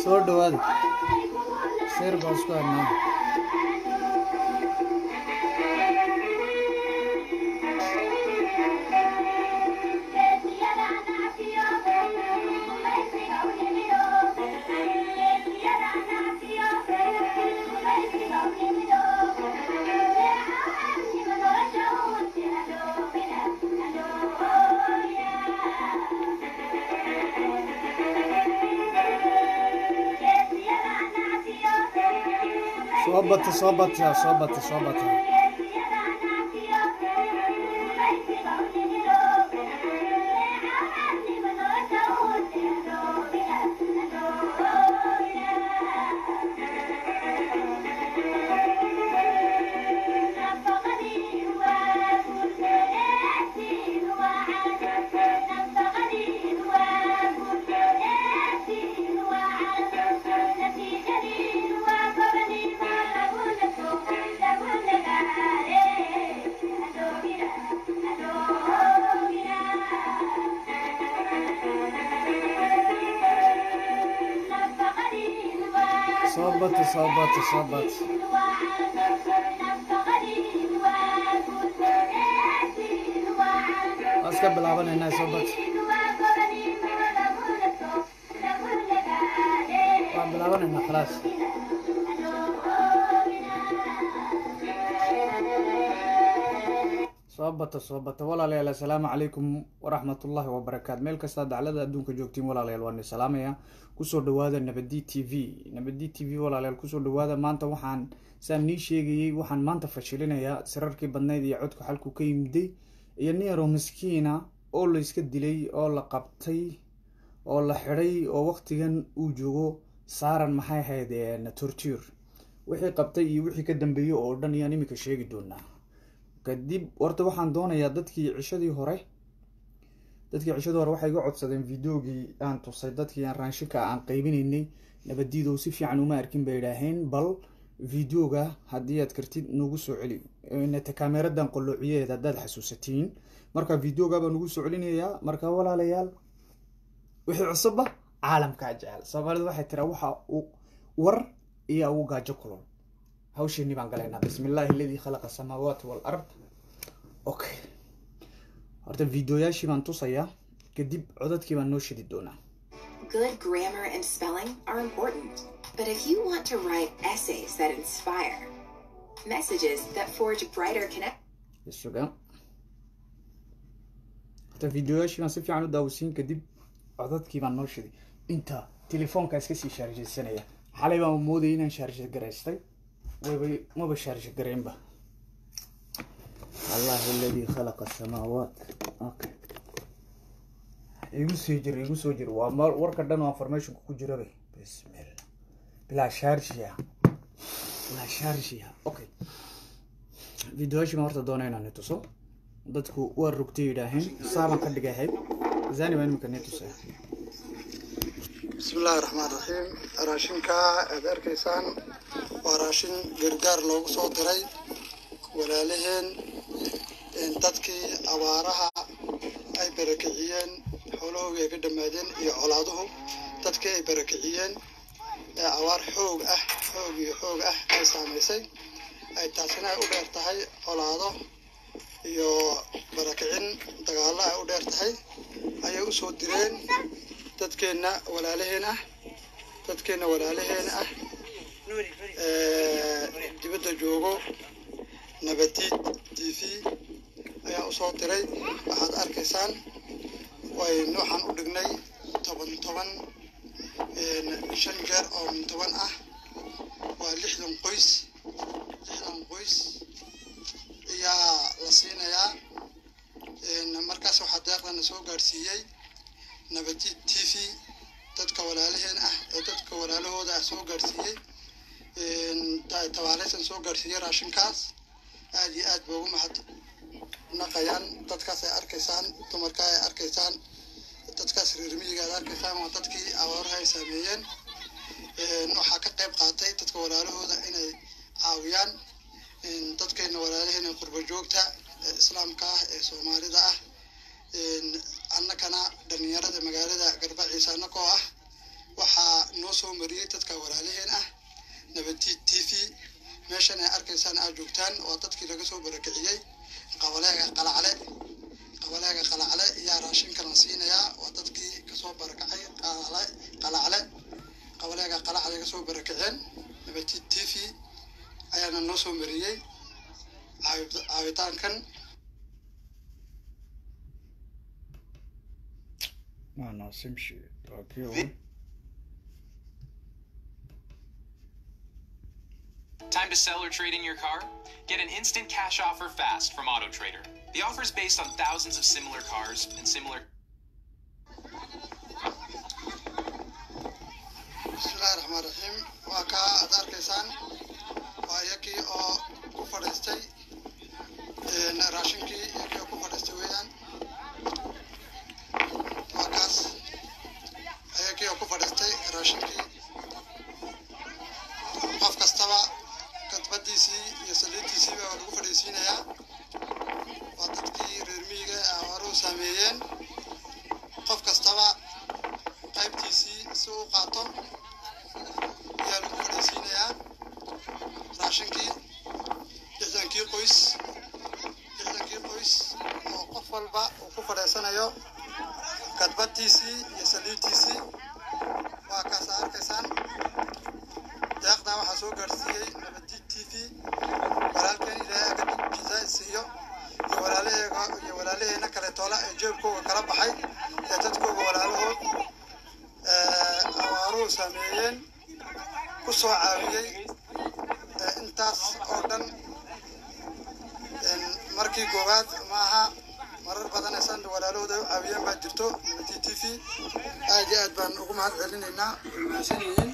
soo dhawaada seer baa isku hadnaa soo bata soo bata soo bata soo bata soo bata soo bata soo bata waa iska bilaabanaynaa soo bata waa bilaabanaynaa khalaas soo bata soo bata walaalayaal assalaamu calaykum waraxmatullaahi wabarakaatu meel kastaa daclada adduunka joogtiin walaalayaal waan salaamaya kusoo dhawaada nabadi t v nabadi t v walaalayaal kusoo dhawaada maanta waxaan saan nii sheegayey waxaan maanta fashilinayaa sirarkii badnayd iyo codku xalku ka yimiday iyo nin yaroo miskiina oo la iska dilay oo la qabtay oo la xidhay oo waqtigan uu joogo saaran maxay ahayd torture wixii qabtay iyo wixii ka dambeeyey oo dhan iyaan iminka sheegi doonaa kadib horta waxaan doonayaa dadkii cishadii hore dadkii cishadii hore waxay iga codsadeen videogii aan tusay dadkii aan raanshinka aan qaybinaynay nabadiidow si fiican uma arkin bay idhaaheen bal videoga haddii aad kartid nagu soo celi nata kaameradan qoloociyeed haddaad xasuusatiin marka videoga baa nagu soo celinayaa marka walaalayaal wixii cusubba caalamkaa jecel soomaalida waxay tiraa waxa uu war iyo ugu gaajo kulol hawsheenii baan galaynaa bismi illaahi aladii khalaqa asamaawaati walard okay horta videoyaashii baan tusayaa kadib codadkii baan noo shidi doonaa Good grammar and spelling are important, but if you want to write essays that inspire, messages that forge brighter connections, suga horta videoyaashii baan si fiican u daawasiin kadib codadkii baan noo shiday inta telefoonka iska sii shaarjaysanaya xalay baan moodayay inaan shaarja garaystay wayba maba shaarja gareynba allahi aladii khalaqa asamaawaat okay igu soo jir igu soo jir waa ma warka dhan oo informationka ku jirabay bismillah bilaa shaarjiya bilaa shaarjiya okay videoyaashii baan horta doona inaan tuso dadku waa rugtay yidhaaheen saabaan ka dhigahay zani baan imika nii tusaya bismi illaahi raxmaan raxiim raashinka aad arkaysaan waa raashin gargaar loogu soo diray walaalaheen dadkii abaaraha ay barakiciyeen xoolahoogi ay ka dhammaadeen iyo colaaduhu dadkii ay barakiciyeen ee abaar xoog ah xoog iyo xoog ah ay saamaysay ay taasina ay u dheer tahay colaado iyo barakicin dagaallo ay u dheer tahay ayay usoo direen dadkeenna walaalaheen ah dadkeenna walaalaheen ah dibadda joogo nabadiid t v ayaa usoo diray waxaad arkaysaan way waxaan u dhignay toban toban shan jeer oo toban ah waa lixdan qoys lixdan qoys ayaa la siinayaa markaas waxaa deeqdana soo gaadhsiiyey nabadiid t v dadka walaalaheen ah ee dadka walaalahooda ah soo gaadhsiiyey tabaaleysan soo gaadhsiiyey raashinkaas aada iyo aad ba ugu mahad naqayaan dadkaas ay arkaysaan dumarka ay arkaysaan dadkaas reer miyiga aad arkaysaan waa dadkii abaaruhu ay saameeyeen waxaa ka qayb qaatay dadka walaalahooda inay caawiyaan dadkeena walaalaheena qurba joogta ee islaamka ah ee soomaalida ah annakana dhalinyarada magaalada garbaciisa annakoo ah waxaa noo noo soo mariyey dadka walaalaheen ah nabadii t v meeshan ay arkaysaan aad joogtaan waa dadkii laga soo barakiciyey qabaleega qalacle qabaleega qalacle ayaa raashinka la siinayaa waa dadkii kasoo barakacay qalacle qalacle qabaleega qalacle kasoo barakiceen nabadii t v ayaana noo soo mariyey caawi- caawitaankan maana simshi waa kii ugu Time to sell or trade in your car? Get an instant cash offer fast from AutoTrader. The offer is based on thousands of similar cars and similar bismillahi raxmaan raxiim waa kaa aad arkaysaan waa iyakii oo ku fadhiistay een, raashinkii iyakii oo ku fadhiistay weeyaan waa kaas iyakii oo ku fadhiistay raashinkii qof kastaba kadbadiisii iyo saliiddiisiiba waa lagu fadhiisiinayaa waa dadkii reer miyiga awaaruu saameeyeen qof kastaba qaybtiisii si uu qaato ayaa lagu fadhiisiinayaa raashinkii lixdankii qoys lixdankii qoys oo qof walba uu ku fadhiisanayo kadbadiisii iyo saliidtiisii waa kaasa arkaysaan deeqdaa waxaa soo gaarsiiyey nabadi t v walaalkeen ilaahay aga jizaa siiyo iyo walaalaheega iyo walaalaheena kale toola ee jeebkooga kala baxay ee dadkooga walaalahood ee, abaaruhu saameeyeen ku soo caawiyey ee, intaas oo dhan een, markii koowaad maaha marar badan aysan walaalahooda u caawiyeen baa jirto nabadi t v aad iyo aad baan ugu mahad celinaynaa way mahadsan yihiin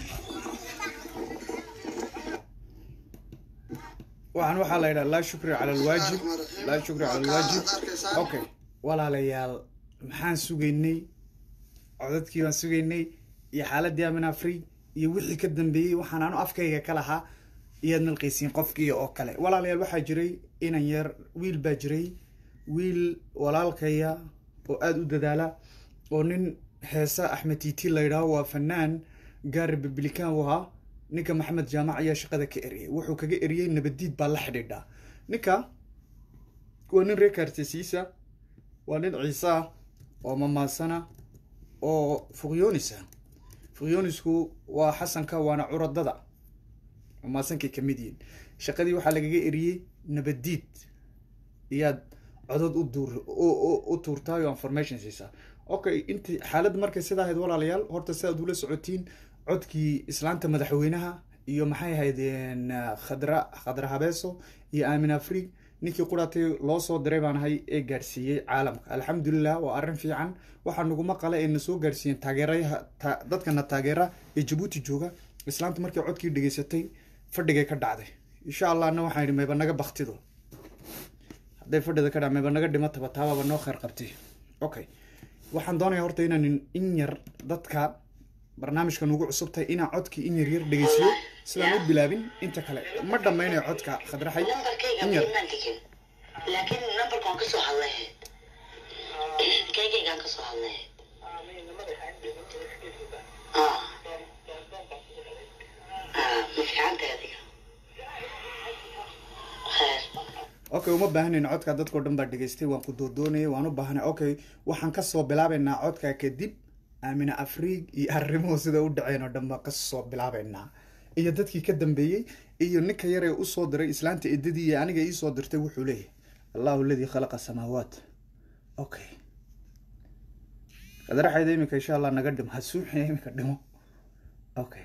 waxaan waxaa la yidhaha laa shukri cala alwaajib laa shukri cala alwaajib okay walaalayaal maxaan sugaynay codadkii baan sugaynay iyo xaaladii amin afri iyo wixii ka dambeeyey waxaan anu afkayga ka lahaa iyaad malqaysiin qofkii oo kale walaalayaal waxaa jiray inan yar wiil baa jiray wiil walaalkaya oo aada u dadaala oo nin heesa axmed tiiti la yidhaaho waa fanaan gaar republican u ahaa ninka maxamed jaamac ayaa shaqada ka eriyey wuxuu kaga eriyey nabadiid baa la xidhiidhaa ninka waa nin reer kaartesiisa waa nin ciise ah oo mamaasana oo fuqyoonisa fuqyoonisku waa xasanka waana curadada mamaasankay ka mid yihiin shaqadii waxaa lagaga eriyey nabadiid iyaad codod u duur u- u- u tuurtaay oo information siisaa okay inti xaaladda markay sidaa ahayd walaalayaal horta si aad ula socotiin codkii islaanta madaxweynaha iyo maxay ahayd een, khadra khadra habeeso iyo aamin afrig ninkii quraatay loo soo diray baan ahay ee gaadhsiiyey caalamka alxamdulilah waa arrin fiican waxaa naguma qale ee na soo gaadhsiiyeen taageerayaha ta- dadkana taageera ee jabuuti jooga islaanta markii codkii dhegeysatay fadhigay ka dhacday insha allahna waxaan idhi mayba naga baktido hadday fadhida ka dhac mayba naga dhimataba taabaaba noo khayr qabtay okay waxaan doonayaa horta inaan in yar dadka barnaamijkan ugu cusub tahay inaan codkii in yar yar dhegeysiyo sidaan u bilaabin inta kale ma dhammaynayo codka khadraxay nambarkayga in yar maan dhigin laakiin nambarkaan ka soo hadlahayd kaygaygaan ka soo hadlahayd Ah. Ah, ma fiicantahay adiga Khair. okay uma baahanayna codka dadkao dhan baa dhegeystay waan ku doodoonayay waan u baahanay okay waxaan kasoo bilaabaynaa codka kadib aamina afriig iyo arrimuhu sida u dhaceen oo dhan baan kasoo bilaabaynaa iyo dadkii ka dambeeyey iyo ninka yar ee usoo diray islaanta edadii iyo aniga iisoo dirtay wuxuu leeyahay allahu aladii khalaqa samaawaat okay qadraxayda iminka insha allah naga dhimo ha suuxina iminka dhimo okay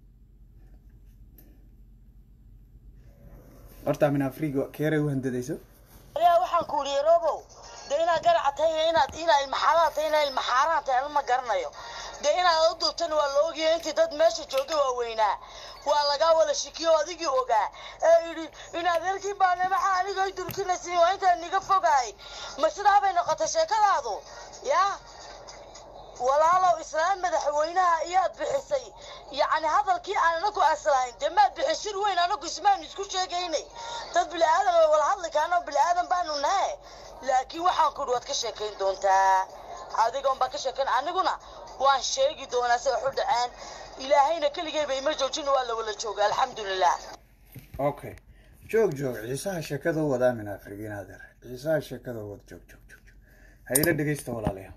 horta aamina afriig keeray u handadayso ayaa waxaan ku yidhi robow dee inaad garaca tahay iyo inaad inaad ilmaxaaraad tahay inaad ilmaxaaraan tahay lama garanayo dee inaad u duubtana waa la ogyahay intii dad meesha jooga waaweynaa waa lagaa wada shikiyo adigii ogaa ee yidhi inaad erkii baanamaxa aniga ay durkinaysin waa intaan niga fogahay ma sidaa bay noqotay sheekadaadu yaa walaalow islaan madaxweynaha iyaad bixisay yacni hadalkii aan anagu aslahayn dee maad bixin shir weyn anagu ismaanu isku sheegaynay dad bili-aadan oo wala hadli kaanoo bili-aadan baanu nahe laakiin waxaan ku idhi waad ka sheekayn doontaa adigoon baan ka sheekayn aniguna waan sheegi doonaa si wax u dhaceen ilaahayna keligeyba ima joojin waa la wala jooga alxamdulilah okay joog joog ciisaha sheekada u wada amin afrigiin adeer ciisaha sheekada u wada joog joog joog joog ha ila dhegeysta walaalayaal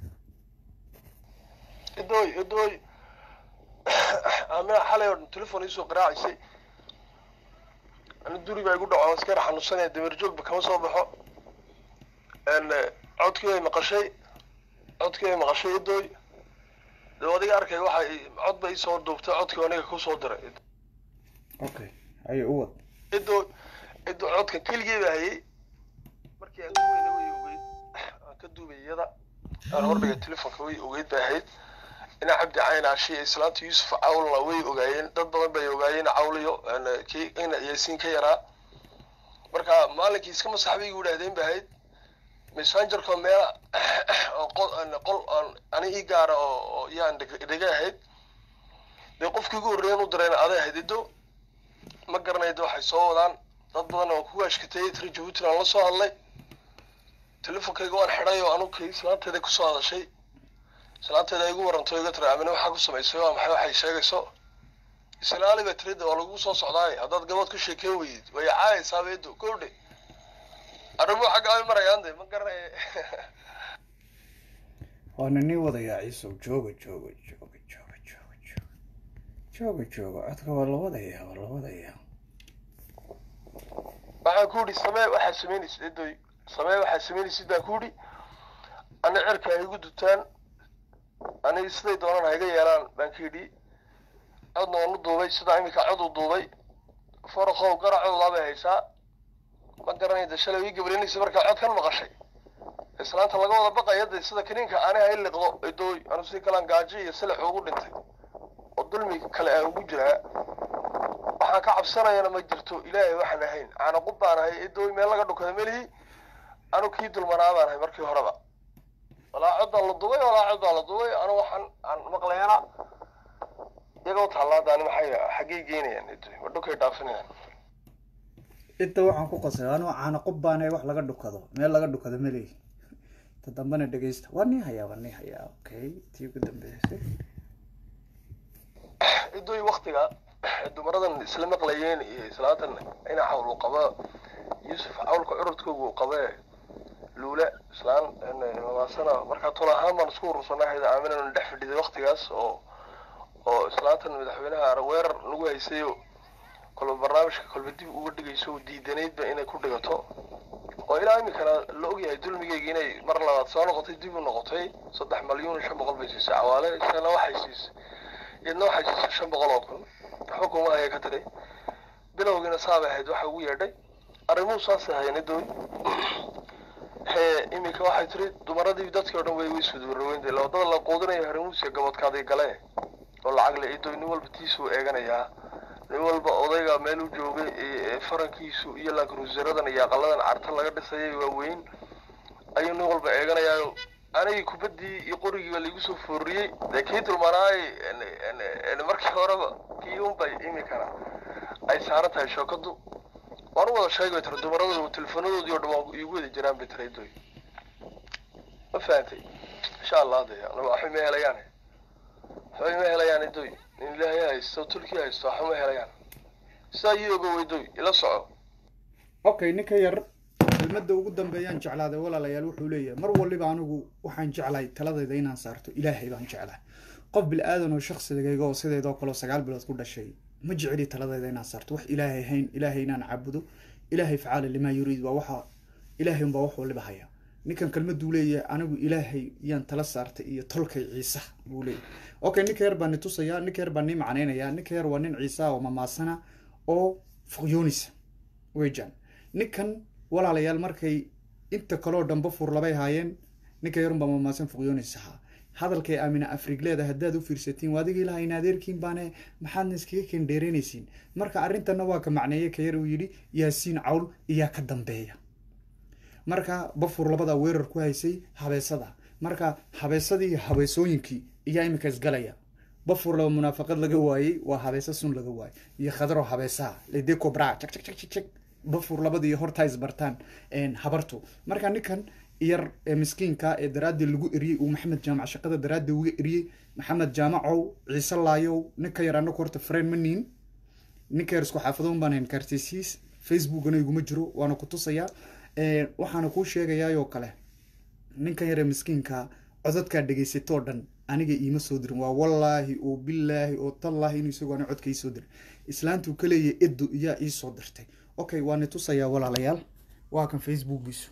idooy idooy amina xalay oo dhan telefon iisoo qaraacaysay ani duri baa igu dhaco iska yar xanuunsanaya dameer joogba kama soo baxo n codkii ay maqashay codkii ay maqashay idooy dee adiga arkay waxa cod ba iisoo duubtay codkii aniga kusoo diray okay haye u wad idoo idoo codka keligii baa hayay markii aan duweyna way ogeyd aan ka duubay iyada aan hordhigay telefonka way ogeyd bay ahayd ina cabdi cayn ashi islaanta yuusuf cawlna way ogaayeen dad badan bay ogaayeen cawliyo kii ina yaasiin ka yaraa marka maalinkii iska masax bay igu idhahdeen bay ahayd messengerko meela oo qol qol aan ani ii gaara oo oo yaan dhiga ahayd dee qofkii ugu horreeyan u dirayna aday ahayd ido ma garanayda waxay soo wadaan dad badan oo ku ashkatayay tiri jabuutina aan la soo hadlay telefonkayga waan xidhay oo anugu kay islaanteeda kusoo hadashay islaanteeda ay igu waranto iga tiri amine waxaa ku samaysay waa maxay waxay sheegayso islaali bay tirida waa lagu soo socdaay haddaad gabadh ku sheekeen weydid way caayaysaa beedo gowdhe arrimuhu xagga ay marayaan de ma garanaya waana nii wadayaa ciisow jooga jooga jooga jooga jooga jooga jooga jooga codka waa la wadayaa waa la wadayaa waxaan ku yidhi samee waxaa samaynaysid edoy samee waxaa samaynaysid baan ku yidhi ani cirka ha igu dutaan ani siday doonaan ha iga yeelaan baan ka yidhi codna waan u duubay sidaa iminka cod u duubay farakow garacoodaa bay haysaa ma garanayda shalay ii gabrinaysa markaa codkan maqashay islaanta laga wada baqaya de sida kaniinka ani ha i liqdo edooy anu si kalaan gaajo iyo silax ugu dhintay oo dulmi kale aan ugu jiraa waxaan ka cabsanayana ma jirto ilaahay waxaan ahayn caanaqub baan ahay edooy meel laga dhukada melihi anu kii dulmanaa baan ahay markii horeba walaa cod baan la dubay walaa cod baan la dubay anu waxaan aan maqlayana iyagoo tallaadaani maxay xaggay geynayaan edooy ma dhukay dhaafinayaan inta waxaan ku qasay anuu caana qob baana wax laga dhukado meel laga dhukado maleyi ta dambena dhegeysta waa nii hayaa waa nii hayaa okay tii ugu dambeysay idooy waktiga dumaradan isla maqlayeen iyo islaatan ina xawl uu qaba yuusuf cawlka curudkooga uu qabee luule islaan mamaasana markaa tol ahaan baan isku urursanahayd aaminanu dhex fadhiday waktigaas oo oo islaantan madaxweynaha weerar lagu haysayo kolba barnaamijka kolba dib uga dhigayso diidanaydba inay ku dhigato oo ilaa iminkana la ogyahay dulmigeyga inay mar labaad soo noqotay dib u noqotay saddex malyuun iyo shan boqol bay siisay cawaale isana waxay siisay iyadna waxay siisay shan boqol oo kun xukuma ayay ka tiray bilowgiina saabay ahayd waxa ugu yeedhay arrimuhu saasay hayeen dooy hee iminka waxay tiri dumaradii dadkii o dhan way way iswadwaraweyn dee wadada la quudinayo harimuusiya gabadkaaday gale oo lacag le idoy nin walba tiisuu eeganayaa nin walba odayga meel u joogay farankiisu iyo lankruusaradan iyo aqaladan carta laga dhisayay waaweyn ayuu nin walba eeganayaayo anigii kubaddii iyo qorigiiba laigu soo fooriyey dee kii dulmanaay markii horeba kii unbay iminkana ay saaran tahay shookadu waan u wada sheegi bay tiri dumaradooda telefonadoodii oo dhan waa iigu wada jiraan bay tiri idoy ma fahantay insha allah de waxba ma helayaan waxba ma helayaan idoy in ilaahay haysto turki haysto waxba ma helayaan sidaa ii ogo weydoy ila soco okay ninka yar kelmadda ugu dambeeyaan jeclaaday walaalayaal wuxuu leeyahay mar waliba anigu waxaan jeclahay taladayda inaan saarto ilaahay baan jeclahay qof bil-aadan oo shaqsigayga oo sideedoo kaleo sagaal bilood ku dhashay ma jeceli taladayda inaan saarto wax ilaahay hayn ilaahay inaan caabudo ilaahay facaala limaa yuriid waa waxa ilaahay unbaa wax waliba haya ninkan kelmaduu leeyahay anigu ilaahay yaan tala saartay iyo tolkay ciisa buu leeyahay okay ninka yar baa ni tusaya ninka yar baa nii macnaynaya ninka yar waa nin ciisa oo mamaasana oo fuqyoonisa wejan ninkan walaalayaal markay inta kaloo dhanba fur labay haayeen ninka yarunbaa mamaasan fuqyoonis ahaa hadalkay aamina afrigleeda haddaad u fiirsatiin waadigii lahayn adeerkiin baane maxaadna iskaga kendheereynaysiin marka arrintanna waa ka macneeye ka yar uu yidhi yaasiin cawl iyaa ka dambeeya marka bafur labadaa weerar ku haysay habeesada marka habeesadii iyo habeesooyinkii iyaa iminka isgalaya bafur laba munaafaqad laga waayey waa habeesa sun laga waayey iyo khadaro habeesaha ledee cobra jag jag jag jag jag bafur labadii hortaa isbartaan habartu marka ninkan yar ee miskiinka ee daraaddii lagu eriyey uu maxamed jaamac shaqada daraaddii uga eriyey maxamed jaamacow ciise laayow ninka yar anaku horta freen ma niin ninka yar isku xaafadoon baan hayn kaartesiis facebookana iguma jiro waana ku tusayaa waxaana kuu sheegayaayoo kale ninkan yare miskiinka codadkaa dhegaysatoo dhan aniga iima soo dirin waa wallaahi oo bilaahi oo tallaahi inuu isagoo ana codka ii soo dirin islaantuu ka leeyahay edo iyaa ii soo dirtay okay waani tusayaa walaalayaal waa kan facebookiisu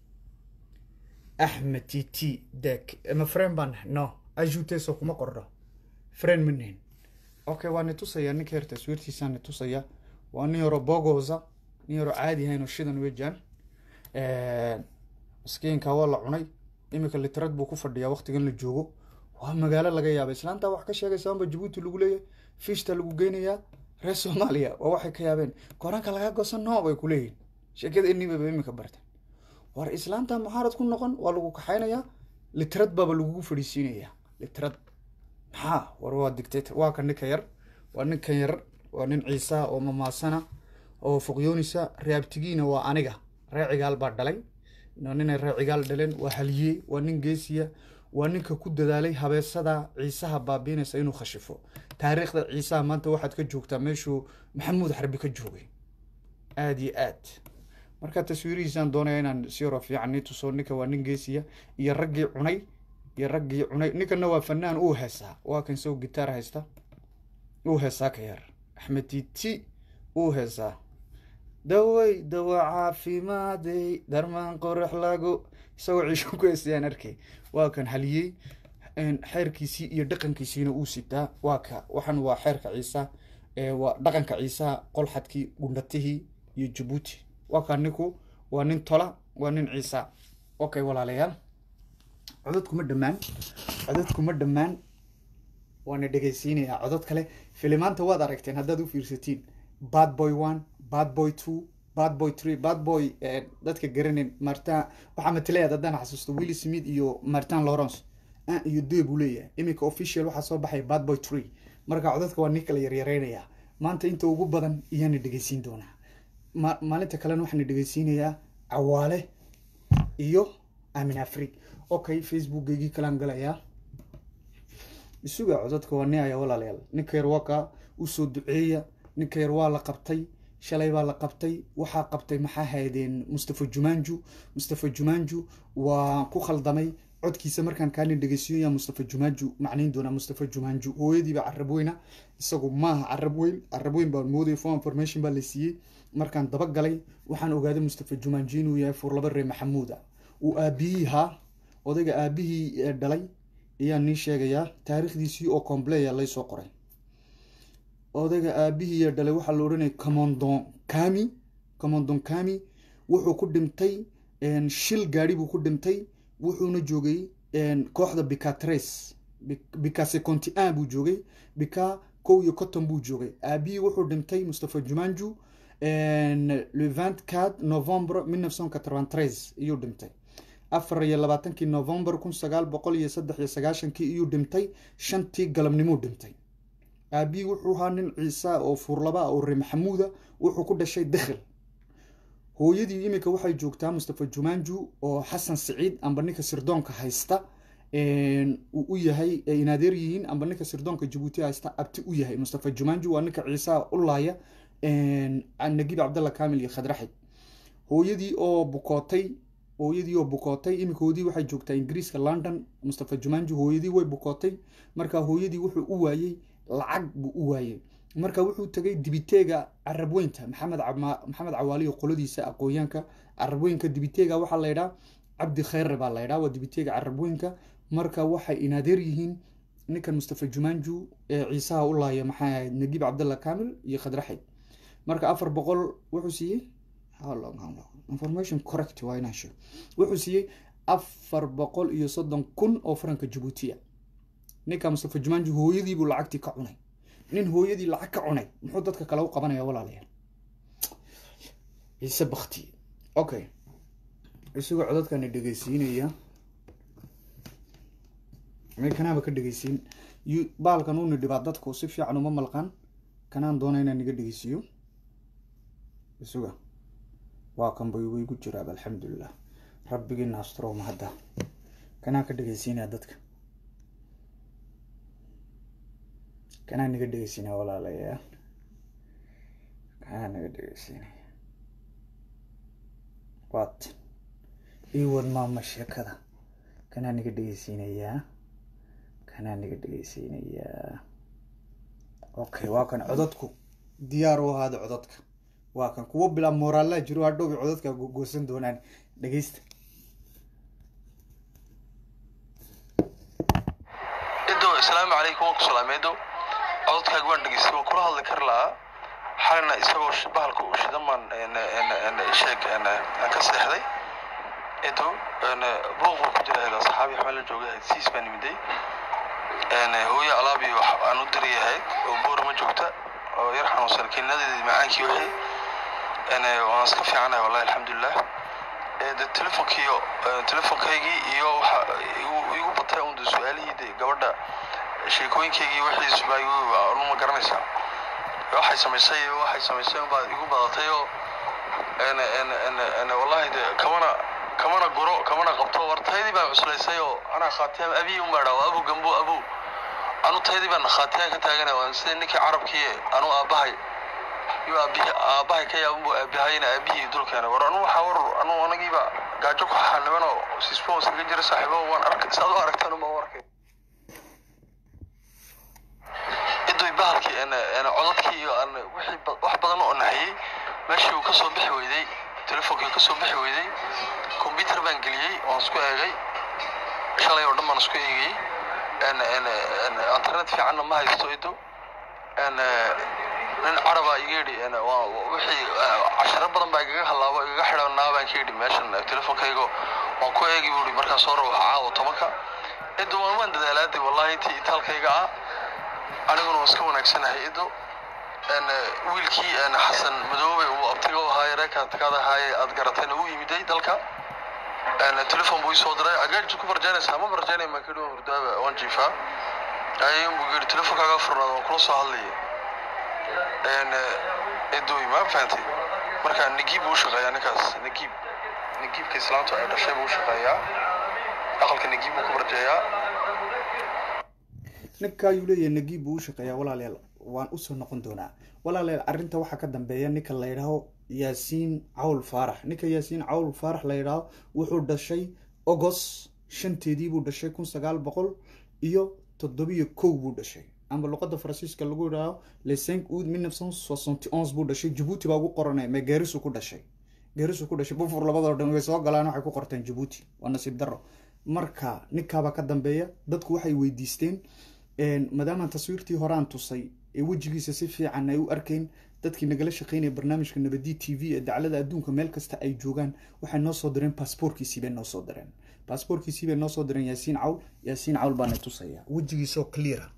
axmed t t dek ma friend baan nahay no ajuteso kuma qorno friend ma nihin okay waani tusayaa ninka yar taswiirtiisaani tusayaa waa nin yaro bogosa nin yaro caadi ahayn oo shidan weejaan miskiinka waa la cunay iminka litrad buu ku fadhiyaa waqtigan la joogo waa magaalo laga yaaba islaanta wax ka sheegaysa anba jabuuti lagu leeyahay fishta lagu geynayaa reer soomaaliya waa waxay ka yaabeen koranka laga gosan no bay ku leeyihin sheekada inibaba iminka barteen war islaanta muxaarad ku noqon waa lagu kaxaynayaa litrad baaba lagugu fadhiisiinayaa litrad maxaa war waa dictator waa ka ninka yar waa ninkan yar waa nin ciisa oo mamaasana oo fuqyoonisa reabtigiina waa aniga ree cigaal baa dhalay ninay ree cigaal dhaleen waa haliyey waa nin geesiya waa ninka ku dadaalay habeesada ciisaha baabiinaysa inuu khashifo taariikhda ciisaha maanta waxaad ka joogtaa meeshuu maxamuud xarbi ka joogay aada iyo aad marka taswiirihiisaan doonaya inaan si yaro fiican nii tuso ninka waa nin geesiya iyo raggii cunay iyo raggii cunay ninkana waa fanaan uu heesaa waa kan isago gitaar haysta uu heesaa ka yar axmed titi uu heesaa daway dawa caafimaadey darmaan qorax lagu isagoo ciisho ku heesayaan arkay waa kan haliyey xeerkiisii iyo dhaqankiisiina uu sitaa waa ka waxan waa xeerka ciisa waa dhaqanka ciisaha qolxadkii gundhatihii iyo jabuuti waa kaa ninku waa nin tola waa nin ciisa okay walaalayaal codadkuma dhammaan codadkuma dhammaan waana dhegaysiinayaa codod kale filimaanta waad aragteen haddaad u fiirsatiin bad boy one bad boy two bad boy three bad boy dadka garaneen martin waxaa matalayaad haddaan xasuusto willi smith iyo martin lawrence an iyo de buu leeyahay iminka official waxaa soo baxay bad boy three marka codadka waa nin kala yaryareynayaa maanta inta ugu badan iyaana dhegaysiin doonaa ma maalinta kalena waxaana dhegaysiinayaa cawaale iyo amin afrig okay facebookgeygii kalaan galayaa isuga codadka waa ni aya walaalayaal ninka yar waa ka usoo duceeya ninka yar waa la qabtay shalay baa la qabtay waxaa qabtay maxaa haydeen mustafa jumanju mustafa jumanju waa ku khaldamay codkiisa markaan kaalin dhegeysiyo yaa mustafa jumanju macnayn doonaa mustafa jumanju hooyadiiba carab weyna isagu maaha carab weyn carab weyn baan moodaya for information baa la siiyey markaan dabagalay waxaan ogaaday mustafa jumanju inuu yahay furlaba ree maxamuuda uu aabihii haa odayga aabihii dhalay ayaan nii sheegayaa taariikhdiisii oo compleya laysoo qoray odayga aabihii dhalay waxaa la odhanaya commandon kami commandon kami wuxuu ku dhintay shil gaari buu ku dhintay wuxuuna joogay kooxda bicatres bicase conti an buu joogay bica kow iyo cotton buu joogay aabihii wuxuu dhintay mustafa jumanju le vingt quatre novembre mille neuf cent quatre-vingt-treize iyuu dhintay afar iyo labaatankii november kun sagaal boqol iyo saddex iyo sagaashankii iyuu dhintay shantii galabnimuu dhintay aabihii wuxuu ahaa nin ciisa oo fuurlaba oo ree maxamuuda wuxuu ku dhashay dakhil hooyadii iminka waxay joogtaa mustafa jumanju oo xasan siciid amba ninka sirdoonka haysta uu u yahay inaadeer yihiin amba ninka sirdoonka jabuuti haysta abti u yahay mustafa jumanju waa ninka ciisaha u laaya nagib cabdalla kamil iyo khadraxid hooyadii oo bukootay hooyadii oo bukootay iminka hooyadii waxay joogtaa ingiriiska london mustafa jumanju hooyadii way bukootay marka hooyadii wuxuu u waayey lacag buu u waayey marka wuxuu tegay dibiteega carabweynta maxamed maxamed cawaaliyo qoladiisa aqoonyaanka carabweynka dibiteega waxaa la ydhaa cabdi khayre baa la ydhaa waa dibiteega carabweynka marka waxay inaadeer yihiin ninkan mustafa jumanju ee ciisaha u laaya maxay ahayd nagib cabdalla kamil iyo khadraxid marka afar boqol wuxuu siiyey information correct waa inaan sheego wuxuu siiyey afar boqol iyo soddon kun oo faranka jabuutiya ninka mustafa jumanju hooyadiibuu lacagtii ka cunay nin hooyadii lacag ka cunay muxuu dadka kale u qabanaya walaalayaal ciise bakti okay isagoo codadkana dhegeysiinaya kanaaba ka dhegeysiin baalkan uuna dhibaa dadku si fiican uma malqan kanaan doona inaan niga dhegeysiiyo isuga waa kan bay igu jiraaba alxamdulilah rabbigiina astro mahadda kanaan ka dhegeysiinaya dadka kanaa naga dhegeysinaya walaalayaal kanaa naga dhegeysinaya waatan ii wad maama sheekada kanaa naga dhegeysiinayaa kanaa naga dhegeysiinayaa okay waa kan codadku diyaar u ahaada codadka waa kan kuwo bilaa mooraalaa jiro hadhowbay codadka goosan doonaan dhegeysta ido asalaamu calaykum waan ku salaameedo cododkaaga waan dhegeystay waan kula hadli kari lahaa xalina isagoo sh- bahalka u shidan baan en- en- en- sheeg en- aan ka seexday ido buuq buu ku jira ahayd asxaabi xamel la joogay ahayd siis baan imiday En, hooyo alaabi wax aan u diri ahayd oo boor ma joogta oo yar xanuunsan kiniinadeedii macaankii wixii En, waan iska fiicanahay wallahi alxamdulilah Eh, de telefonkiiyo eh, telefonkaygii iyo waxa igu igu batay un de su-aalihii de gabadha sheekooyinkaygii wixiis baa igu ma garanaysaa waxay samaysay waxay samaysay unbaa igu badatay oo en en en en wallahi de kamana kamana guro kamana qabto war taydii baan cuslaysay oo anaa khaatiyaan abiy un baa dhaa waa abu gambo abu anu taydii baan khaatiyaan ka taaganay waan sida ninkii carabkii anu aabahay iyo aabihi aabahay ka yaabunbu aabahayna aabihii dulkeena war anu waxaa war anu anagiiba gaajo ku xaniban oo sisbon iskaga jira saaxiibo waan arkay saad u aragtaan uma arkay idoy bahalkii en en codadkii iyo aan wixii ba- wax badan oo naxiyey meeshii uu kasoo bixi weyday telefonkii kasoo bixi weyday computer baan geliyey waan isku eegay shalay oo dhan baan isku eegayey en en en internet fiicanna ma haysto ido en nin caraba iga yidhi en waa wixii eh, casharo badan baa igaga halaabo igaga xidhanaa baan ka yidhi meeshan eh, telefonkaygo waan ku eegi buu yidhi markaan soo rawaxa caawa tobanka ido waan waan dadaalaadi wallahi intii itaalkayga ah aniguna waan iska wanaagsanahay ido en wiilkii en xasan madoobe uu abtiga u ahaaye reekaadkaada ahaaye aad garatayna uu yimiday dalka en telefon buu isoo diray agaajid ku barjaanaysaa ma barjaanay maan kidhi waan hurdaaba waan jiifaa ayun buu yidhi telefonkaaga furnaada waan kula soo hadlaya en edoy ma fahantay marka nagiib buu u shaqeeyaa ninkaas nagiib nagiibka islaamta ay dhashay buu u shaqeeyaa aqalka nagiib buu ku barjeeyaa ninka ayuu leeyahay nagiib buu u shaqeeyaa walaalayaal waan usoo noqon doonaa walaalayaal arrinta waxaa ka dambeeya ninka la yidhaaho yaasiin cawl faarax ninka yaasiin cawl faarax la yidhaaho wuxuu dhashay ogos shanteedii buu dhashay kun sagaal boqol iyo toddobiyo kow buu dhashay amba luqada faransiiska lagu yidhaaho le cinq août mille neuf cent soixante onze buu dhashay jabuuti baa ugu qoranay mee geerisu ku dhashay geerisu ku dhashay bufur labadoo dhan way soo galaan waxay ku qorteen jabuuti waa nasiib darro marka ninkaabaa ka dambeeya dadku waxay weydiisteen een, maadaama taswiirtii horaan tusay ee wejigiisa si fiican ay u arkeen dadkii nagala shaqeynaya barnaamijka nabadi t v ee daclada adduunka meel kasta ay joogaan waxay noo soo direen baasboorkiisii bay noo soo direen baasboorkiisii bay noo soo direen yaasiin cawl yaasiin cawl baana tusaya wejigiisoo cleara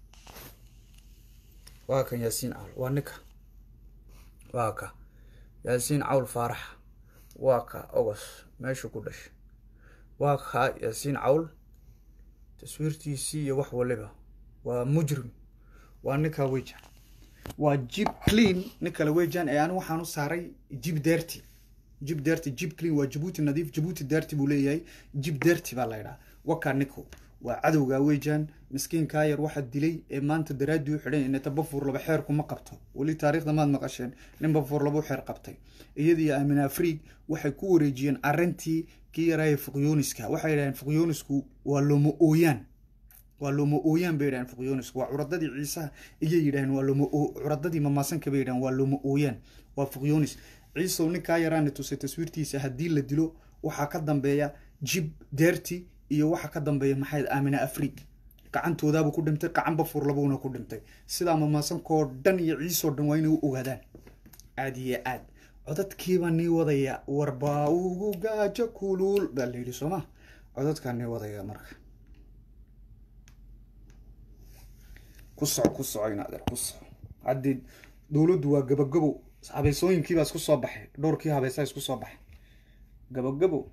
waa kan yaasiin cawl waa ninka waa ka yaasiin cawl faarax waa ka ogos meeshuu ku dhashay waa ka yaasiin cawl taswiirtiisii iyo wax waliba waa mujrim waa ninka wejan waa jib clean nin kale wejan ee anigu waxaan u saaray jib derti jib derti jib clean waa jabuuti nadiif jabuuti derti buu leeyahay jib derti baa la yidhaha wakaa ninku waa cadowga wejan miskiinkaa yar waxa dilay ee maanta daraaddii u xidhan inay tabafuur laba xeer kuma qabto weli taariikhda maad maqasheen nin bafuur laba xeer qabtay iyadii aamin afriig waxay ku wareejiyeen arrintii kii yaraaye fuqyooniska waxay yidhaheen fuqyoonisku waa looma ooyaan waa looma ooyaan bay yidhaheen fuqyoonisku waa curadadii ciisaha iyay yidhaheen waa looma oo curadadii mamaasanka bay yidhaheen waa looma ooyaan waa fuqyoonis ciisow ninkaa yaraana tusay taswiirtiisa haddii la dilo waxaa ka dambeeya jib deerti iyo waxaa ka dambeeya maxay aamina afriig gacantoodaabuu ku dhintay gacan bafuur labuuna ku dhintay sidaa mamaasankoo dhan iyo ciisoo dhan waa inay u ogaadaan aad iyo aad codadkiibaa nii wadaya warbaa ugu gaajo kuluul baa la yidhi sooma codadkaa nii wadaya marka ku soco ku soco in adeer ku soco haddii dowladdu waa gabagabo habeysooyinkiibaa isku soo baxay dhowrkii habeysaa isku soo baxay gabagabo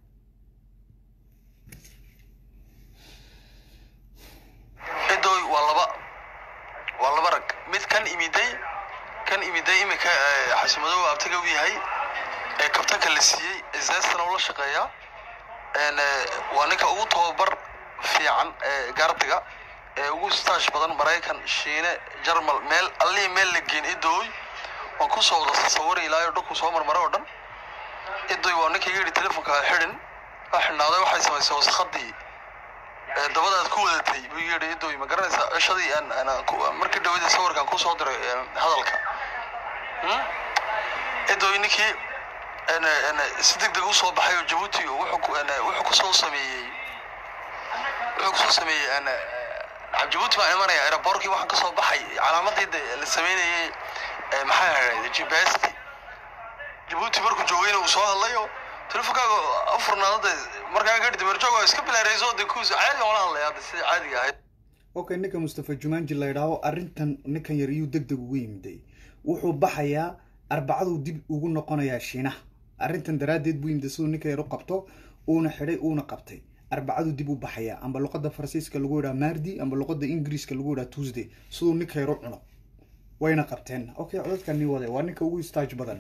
cidoy waa laba waa laba rag mid kan imiday kan imiday imika xasimadow abtiga u yahay ee kabtanka la siiyey zaastana ula shaqeeyaa waa ninka ugu tababar fiican ee gaardiga ee ugu staash badan maraykan shiine jarmal meel allihii meel la geen idooy waan kusoo wada sawiri ilaayo dhulku soo marmara oo dhan idooy waa ninka iga yidhi telefonka ha xidhin ha xidhnaaday waxay samaysay waskhadii ee dabadaad ku wadatay buu iga yidhi idooy ma garanaysaa cishadii aan aan ku- markii dhawada sawirkaan kusoo diray ee, hadalka Hmm? idooy ninkii een, een, si deg deg usoo baxay oo jabuuti wuxuu ku- een, wuxuu kusoo sameeyey wuxuu kusoo sameeyey een, een, jabuuti baan imanaya aeroboorkii waxaan kasoo baxay calaamadii de la sameynayay ee, maxaa ahayd gpst jabuuti markuu joogayna uu soo hadlay oo telefonkaaga afurnaadada markaan kadhi damerjoog waa iska bilaarayso de kuus caadi ola hadlaya hadda sida caadiga ahayd okay ninka mustafa jumanji la yidhaaho arrintan ninkan yar iyuu deg deg ugu yimiday wuxuu baxayaa arbacaduu dib ugu noqonayaa shiinaha arrintan daraaddeed buu yimida siduu ninka yar u qabto uuna xidhay uuna qabtay arbacaduu dib u baxayaa amba luqadda faransiiska lagu yidhaha mardi amba luqadda ingiriiska lagu yidhaha tuesday siduu ninka yar u cuno wayna qabteen okay codadkan nin wade waa ninka ugu istaaj badan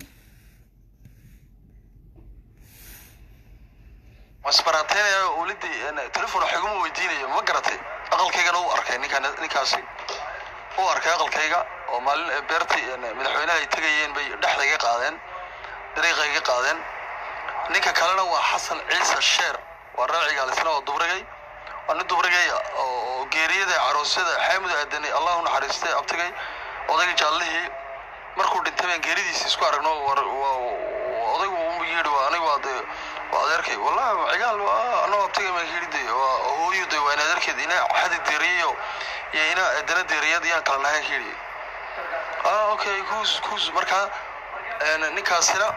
wasbaraateenaya wlidii telefon wax iguma weydiinayo ma garatay aqalkaygana u arkay ninkaan ninkaasi u arkay aqalkayga oo maalin ee beertii een, madaxweynaha ay tegayeen bay dhexda iga qaadeen dariiqa iga qaadeen ninka kalena waa xasan ciise sheer waa raacigaal isna oo dubrigay waa nin dubrigay oo oo geeriyada caroosyada xaamud aadanay allahu naxariistay abtigay odayga jaallihii markuu dhintay baan geeridiisa isku aragno war- waa- waa- odaygu uu yidhi waa aniga waa dee waa adeerkay wallahi cigaal waa anoo abtigay baan yidhi de waa hooyo de waa in adeerkeed ina xadi deeriyayo iyo ina dana deeriyad yaan kala nahay yidhi ah okay kuus kuus markaa een, ninkaasina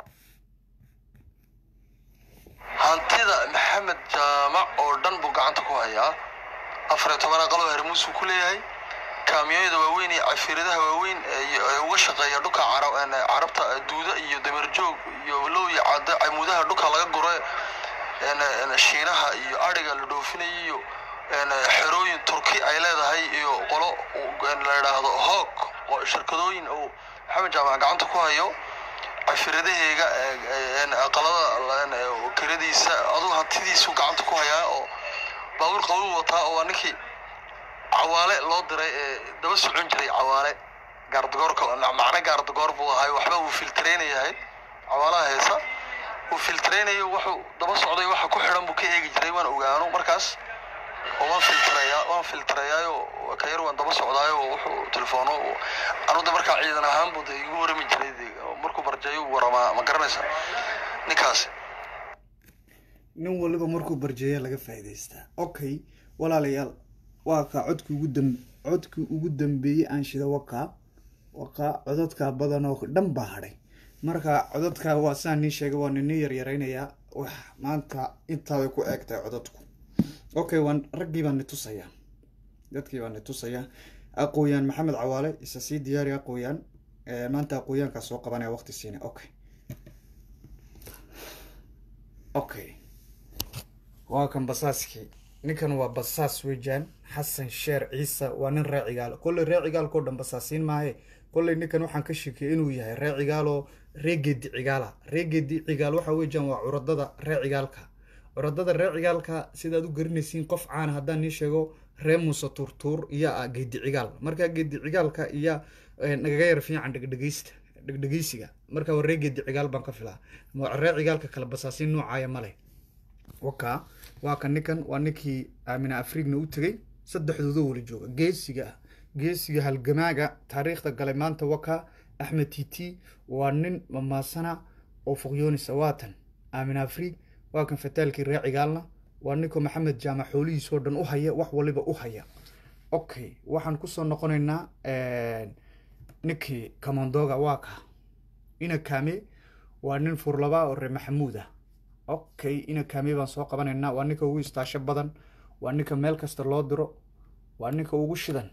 hantida maxamed jaamac oo dhan buu gacanta ku hayaa afar iyo toban aqaloo hermuus uu ku leeyahay kaamiyooyada waaweyn iyo cafiiradaha waaweyn ee ee uga shaqeeya dhulka cara- een, carabta ee duuda iyo damerjoog iyo low iyo cadda camuudaha dhulka laga guro een, een, shiinaha iyo adhiga la dhoofinayo iyo een, xerooyin turki ay leedahay iyo qolo een, la yidhaahdo hoog oo shirkadooyin uu maxamed jaamac gacanta ku hayo cafiradaheyga aqalada een, ee, kiradiisa aduu hantidiisu gacanta ku hayaa oo baabuur qabow wataa oo waa ninkii cawaale loo diray ee daba socon jiray cawaale gaardagoorka macne gaardagoor buu ahay waxba uu filtreynayahay cawaalaha heesa uu filtreynayo wuxuu daba socday waxa ku xidhan buu ka eegi jiray waan ogaano markaas oo waan filtreeyaa waan filtreeyaayo ka yar waan daba socdaayo oo wuxuu telefoono anuda markaa ciidan ahaan buu de igu warami jiray de markuu barjeeyo uu waramaa ma garanaysa ninkaasi nin waliba markuu barjeeya laga faa'iidaystaa okay walaalayaal waa kaa codkii ugu dam codkii ugu dambeeyey aan shida wakaa wakaa codadkaa badan oo dhan baa hadhay marka codadkaa waa sidaan nii sheegay waa ninii yaryaraynayaa wax maanta intaa way ku eegtahay codadku okay waan raggii baan ni tusayaa dadkii baan ni tusayaa aqooyaan maxamed cawaale isa sii diyaari aqooyaan Eh, maanta aqooyaankaa soo qabanaya waqti siina okay okay waa kan basaaskii ninkan waa basaas weejaan xasan sheer ciise waa nin ree cigaal kolley ree cigaalkao dhan basaasiin maahe kolley ninkan waxaan ka sheekiyay inuu yahay ree cigaaloo ree geedi cigaala ree geedi cigaal waxa weejaan waa curadada ree cigaalka curadada ree cigaalka sidaad u garanaysiin qof caana haddaan nii sheego ree muuse tuurtuur iyo ah geedi cigaal marka geedi cigaalka iyo eh, nagaga yar fiican dhegdhegeysta dhegdhegeysiga marka waa ree geedi cigaal baan ka filaa Ma- ree cigaalka kale basaasiin noocaaya male waka waa kan ninkan waa ninkii aamina afriigna u tegey saddexdooda wala jooga geesiga ah geesiga halgamaaga taariikhda galay maanta waka axmed titi waa nin mamaasana oo fuqyoonisa waatan aamina afriig waa kan fataalkii ree cigaalna waa ninkoo maxamed jaamac xoolihiisoo dhan u haya wax waliba u haya okay waxaan kusoo noqonaynaa ninkii kamondoga waa ka ina kaame waa nin furlaba oo ree maxamuud ah okay ina kaame baan soo qabanaynaa waa ninka ugu istaasho badan waa ninka meel kasta loo diro waa ninka ugu shidan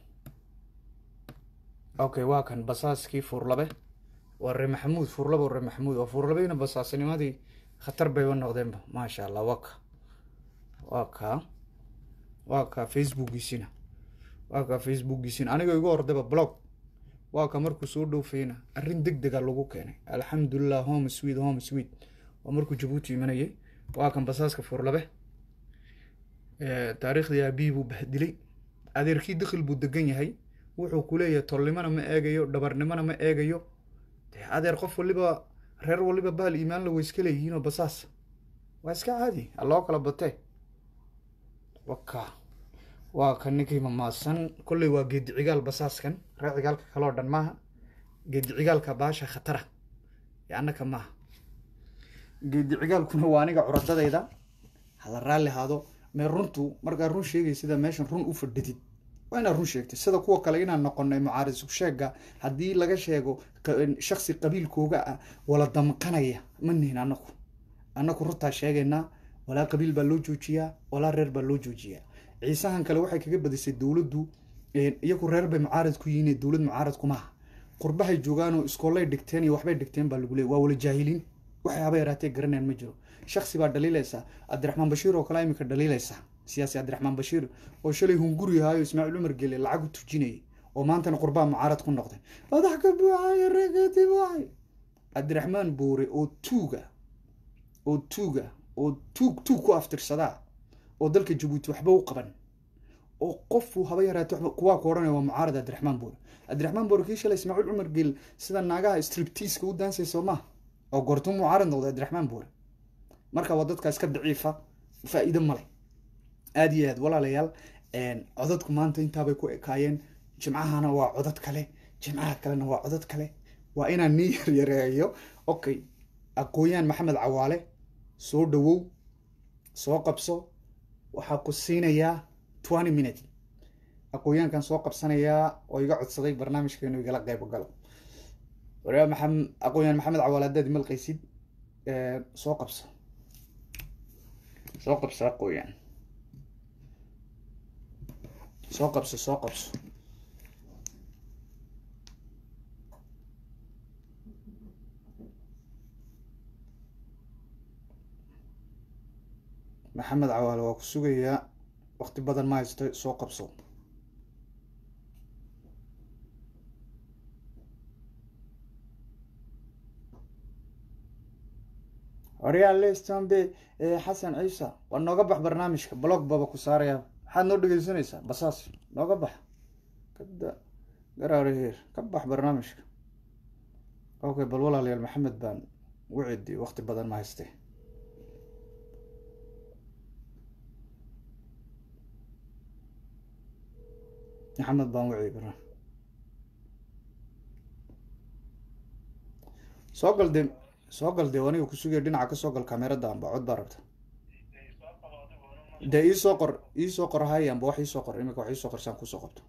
okay waa kan basaaskii furlabe waa ree maxamuud furlaba oo ree maxamuud waa furlabeyna basaasnimadii khatar bayba noqdeenba maasha allah waa ka waa ka waa ka facebookiisina waa ka facebookiisina aniga igu hordaba blog waa ka markuu soo dhoofayna arrin deg dega lagu keenay alxamdulilah home sweet home sweet waa markuu jabuuti imanayay waa kan basaaska furlabe Eh, taariikhdii aabihii buu bahdilay adeerkii dakhil buu degan yahay wuxuu ku leeyahay tolnimona ma eegayo dhabarnimona ma eegayo dee adeer qof waliba reer waliba bahal iimaan la weyska leeyihiinoo basaas waa iska caadi ha loo kala batee waka waa ka ninkii mamaasan kolley waa geedi cigaal basaaskan reer cigaalka kaloo dhan maaha geedi cigaalka baasha khatara ee annaka maaha geedi cigaalkuna waa aniga curadadayda hala raalli haado mee runtu markaa run sheegay sida meeshan run u fadhidid waa inaad run sheegtay sida kuwa kale inaan noqonay mucaaris sheega haddii laga sheego shaksi qabiilkooga ah wala damqanaya ma nihin anaku anaku runtaa sheegaynaa walaa qabiil baa loo joojiyaa walaa reer baa loo joojiyaa ciisahan kale waxay kaga badisay dowladdu iyagu reer bay mucaarad ku yihiin dowlad mucaarad kumaaha qurbahay joogaanoo iskoolay dhigteen iyo waxbay dhigteen baa lagu leey waa wala jaahiliin waxay haba yaraatee garanayaan ma jiro shaksi baa dhaliilaysa cabdiraxmaan bashiir oo kale imika dhaliilaysa siyaasi cabdiraxmaan bashiir oo shalay hunguri ahaayo ismaaciil cumar gele lacag u tujinayay oo maantana qurbaa mucaarad ku noqday madax ka buuxayo reegati buuxay cabdiraxmaan boore oo tuuga oo tuuga oo tuug tuug ku aftirsadaa oo dalka jabuuti waxba u qaban oo qofu haba yaraate kuwaa ku odhanaya waa mucaarad cabdiraxmaan boore cabdiraxmaan boore kii shalay ismaaciil cumar gel sida naagaha striptiiska u daansay soo maha oo goortuu mucaarad noqday cabdiraxmaan boore marka waa dadka iska daciifa faa'iido male aada iyo aad walaalayaal codadku maanta intaabay ku ekaayeen jimcahana waa codad kale jimcaha kalena waa codad kale waa inaan nii yaryareeyo okay aqooyaan maxamed cawaale soo dhawow soo qabso waxaa ku siinayaa twenty minute aqooyaankan soo qabsanayaa oo iga codsaday barnaamijka inuu igala qayb galo waryaa maxamed aqooyaan maxamed cawaale haddaad imalqaysid soo qabso soo qabso aqooyaan soo qabso soo qabso maxamed cawaale waa ku sugayaa waqti badan ma haysto soo qabso waryaa lestambe xasan ciisa waa nooga bax barnaamijka blog baba ku saaraya maxaad noo dhegeysanaysaa basaas nooga bax kada garaaraheer ka bax barnaamijka okay bal walaalayaal maxamed baan ugu cedi waqti badan ma hayste maxamed baan wacdi barna soo gal de soo gal dee aniga kusugaya dhinaca kasoo gal kamerada amba cod baa rabta dee iisoo qor iisoo qor hay amba wax iisoo qor imika wax iisoo qorsaan kusoo qabto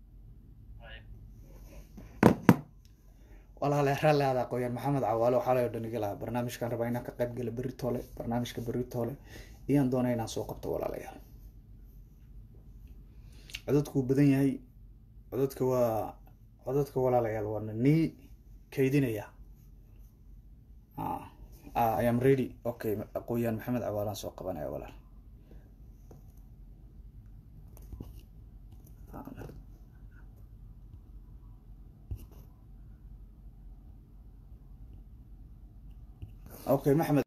walaale raalli aada aqooyaan maxamed cawaale waxaa layo dhan iga lahaa barnaamijkan rabaa inaan ka qayb gala berri toole barnaamijka berri toole iyaan doonay inaan soo qabto walaalayaal codadku badan yahay codadka waa codadka walaalayaal waana nii kaydinaya i am ready okay aqooyaan maxamed cawaalaan soo qabanaya walaal okay maxamed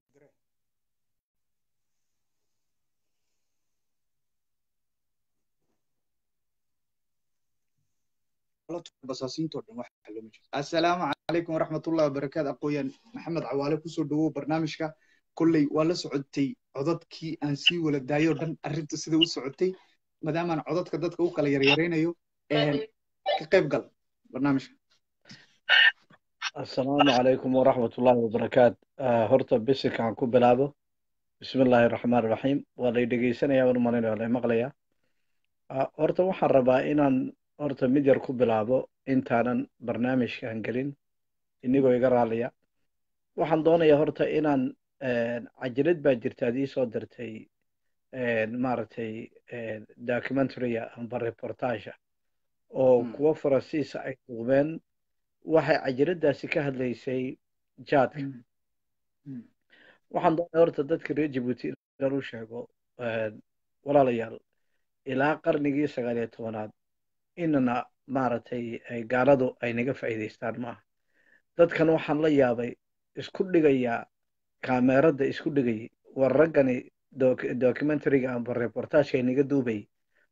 assalaamu calaykum waraxmatullahi wabarakaatu aqooyaan maxamed cawaale kusoo dhawow barnaamijka kolley waa la socotay codadkii aan sii wala daayo dhan arrintu sida u socotay maadaamaan codadka dadka u kala yaryaraynayo ka qayb gal barnaamijka assalaamu calaykum waraxmatullahi wabarakaat horta bisikaan ku bilaabo bismi illaahi raxmaan raxiim waa lay dhegeysanaya waan umalaynayo lay maqlaya horta waxaan rabaa inaan horta mid yar ku bilaabo intaanan barnaamijkan gelin inigoo iga raaliya waxaan doonayaa horta inaan cajirad baa jirta ad iisoo dirtay maaragtay documentarya amba reportaga oo kuwo faransiisa ay duubeen waxay cajiraddaasi ka hadlaysay jaadka waxaan doonaya horta dadka reer jabuuti inaan u sheego walaalayaal ilaa qarnigii sagaal iyo tobanaad inana maaragtay gaaladu ay naga faa'iidaystaan maaha dadkan waxaan la yaabay isku dhigayaa kaameeradda isku dhigayay war raggani documentariga amba reportaagka ay naga duubayay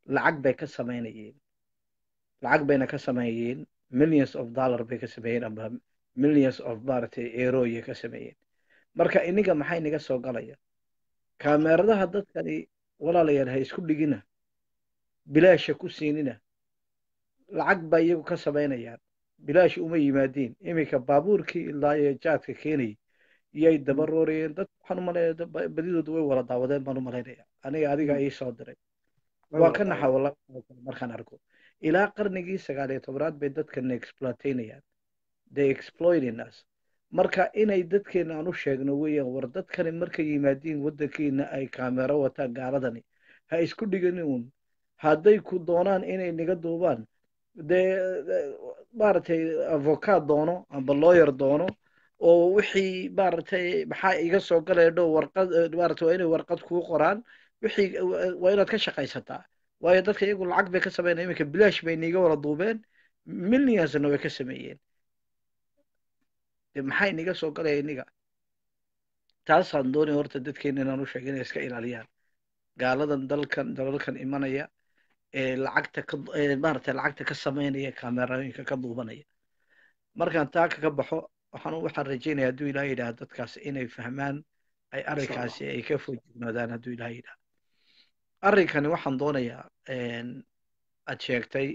lacag bay ka samaynayeen lacag bayna ka sameeyeen millions of dollar bay ka sameeyeen amba millions of maaragtay eroya ka sameeyeen marka iniga maxay naga soo galaya kaameeradaha dadkani walaalayaal ha isku dhigina bilaasha ku siinina lacag baa iyagu ka samaynayaan bilaash uma yimaadiin iminka baabuurkii ilaa iyo jaadka keenayay iyay daba roorayeen dad waxaan umaleeya badidoodu way wala daawadeen baan u malaynaya aniga adiga ii soo diray waa ka naxa wala markaan arko ilaa qarnigii sagaal iyo tobnaad bay dadkana exploitaynayaan they exploiting us marka inay dadkeena aan u sheegno weeyaan war dadkani markay yimaadiin waddankiina ay kaamero wataan gaaladani ha isku dhiganin uun hadday ku doonaan inay naga duubaan dee maaragtay avocaad doono amba lawyer doono oo wixii maaragtay maxaa iga soo galaya dhow warqad maaragtay waa inay warqad kuu qoraan wixii waa inaad ka shaqaysataa waayo dadka iyagu lacag bay ka sameynaya iminka bilaash bay niiga wala duubeen millionsna way ka sameeyeen de maxay niga soo galaya iniga taasaan doonaya horta dadkeena inaan u sheega inay iska ilaaliyaan gaaladan dalkan dalalkan imanaya ee lacagta ka maaragtay lacagta ka sameynaya kaamerooyinka ka duubanaya markaan taa kaga baxo waxaan waxaan rajeynaya hadduu ilaah yidhaha dadkaas inay fahmaan ay arrinkaasi ay ka foojignoodaan hadduu ilaah yidhaha arrinkani waxaan doonayaa aad sheegtay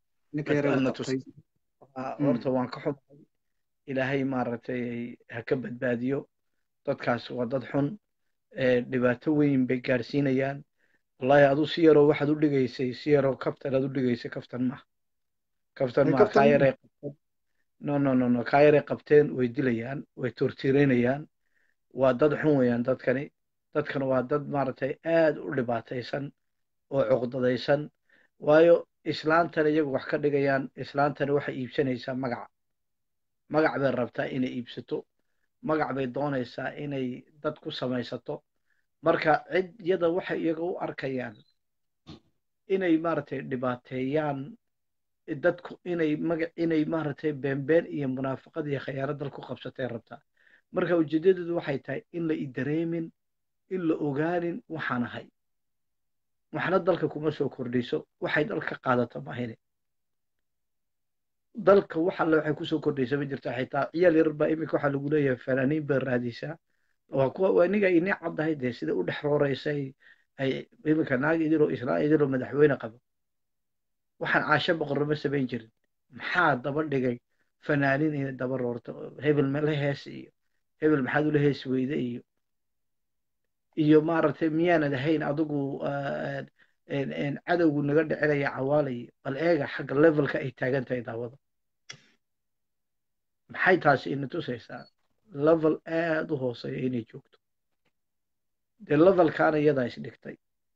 horta waan ka xumahay ilaahay maaragtay ha ka badbaadiyo dadkaas waa dad xun dhibaato weyn bay gaarsiinayaan wallahi adu si yaroo waxaad u dhigaysay si yaroo kaftan aad u dhigaysay kaftan maaha kaftan maaha kaa yaray qabteen no no no no kaa yaray qabteen way dilayaan way tortireynayaan waa dad xun weeyaan dadkani dadkan waa dad maaragtay aad u dhibaataysan oo cuqdadaysan waayo islaantan iyagu wax ka dhigayaan islaantani waxay iibsanaysaa magaca magac bay rabtaa inay iibsato magac bay doonaysaa inay dad ku samaysato marka cid yada waxay iyaga u arkayaan inay maaragtay dhibaateeyaan dadku inay magac inay maaragtay beenbeen iyo munaafaqad iyo khayaano dal ku qabsatay rabtaa marka ujeedadeedu waxay tahay in la idareemin in la ogaanin waxaan ahay waxna dalka kuma soo kordhiso waxay dalka qaadato mahine dalka wax alle waxay kusoo kordhaysa ma jirta xitaa ciyaal yarar baa iminka waxaa lagu leeyahay fanaaniin bay raadisaa waa kuwa waa iniga ini caddahay dee sida u dhex rooreysay ay iminka naag idiloo islaan idiloo madaxweyne qabo waxaan caasho boqornimo samayn jirin maxaa daba dhigay fanaaniin inay daba roorto hebel mala hees iyo hebel maxaad ula hees weyde iyo iyo maaragtay miyaanad ahayn adigu cadowgu naga dhicinaya cawaalayo bal eega xagga levelka ay taagan tahay daawada maxay taasi ina tusaysaa level aad u hooseeya inay joogto dee levelkaana iyadaa isdhigtay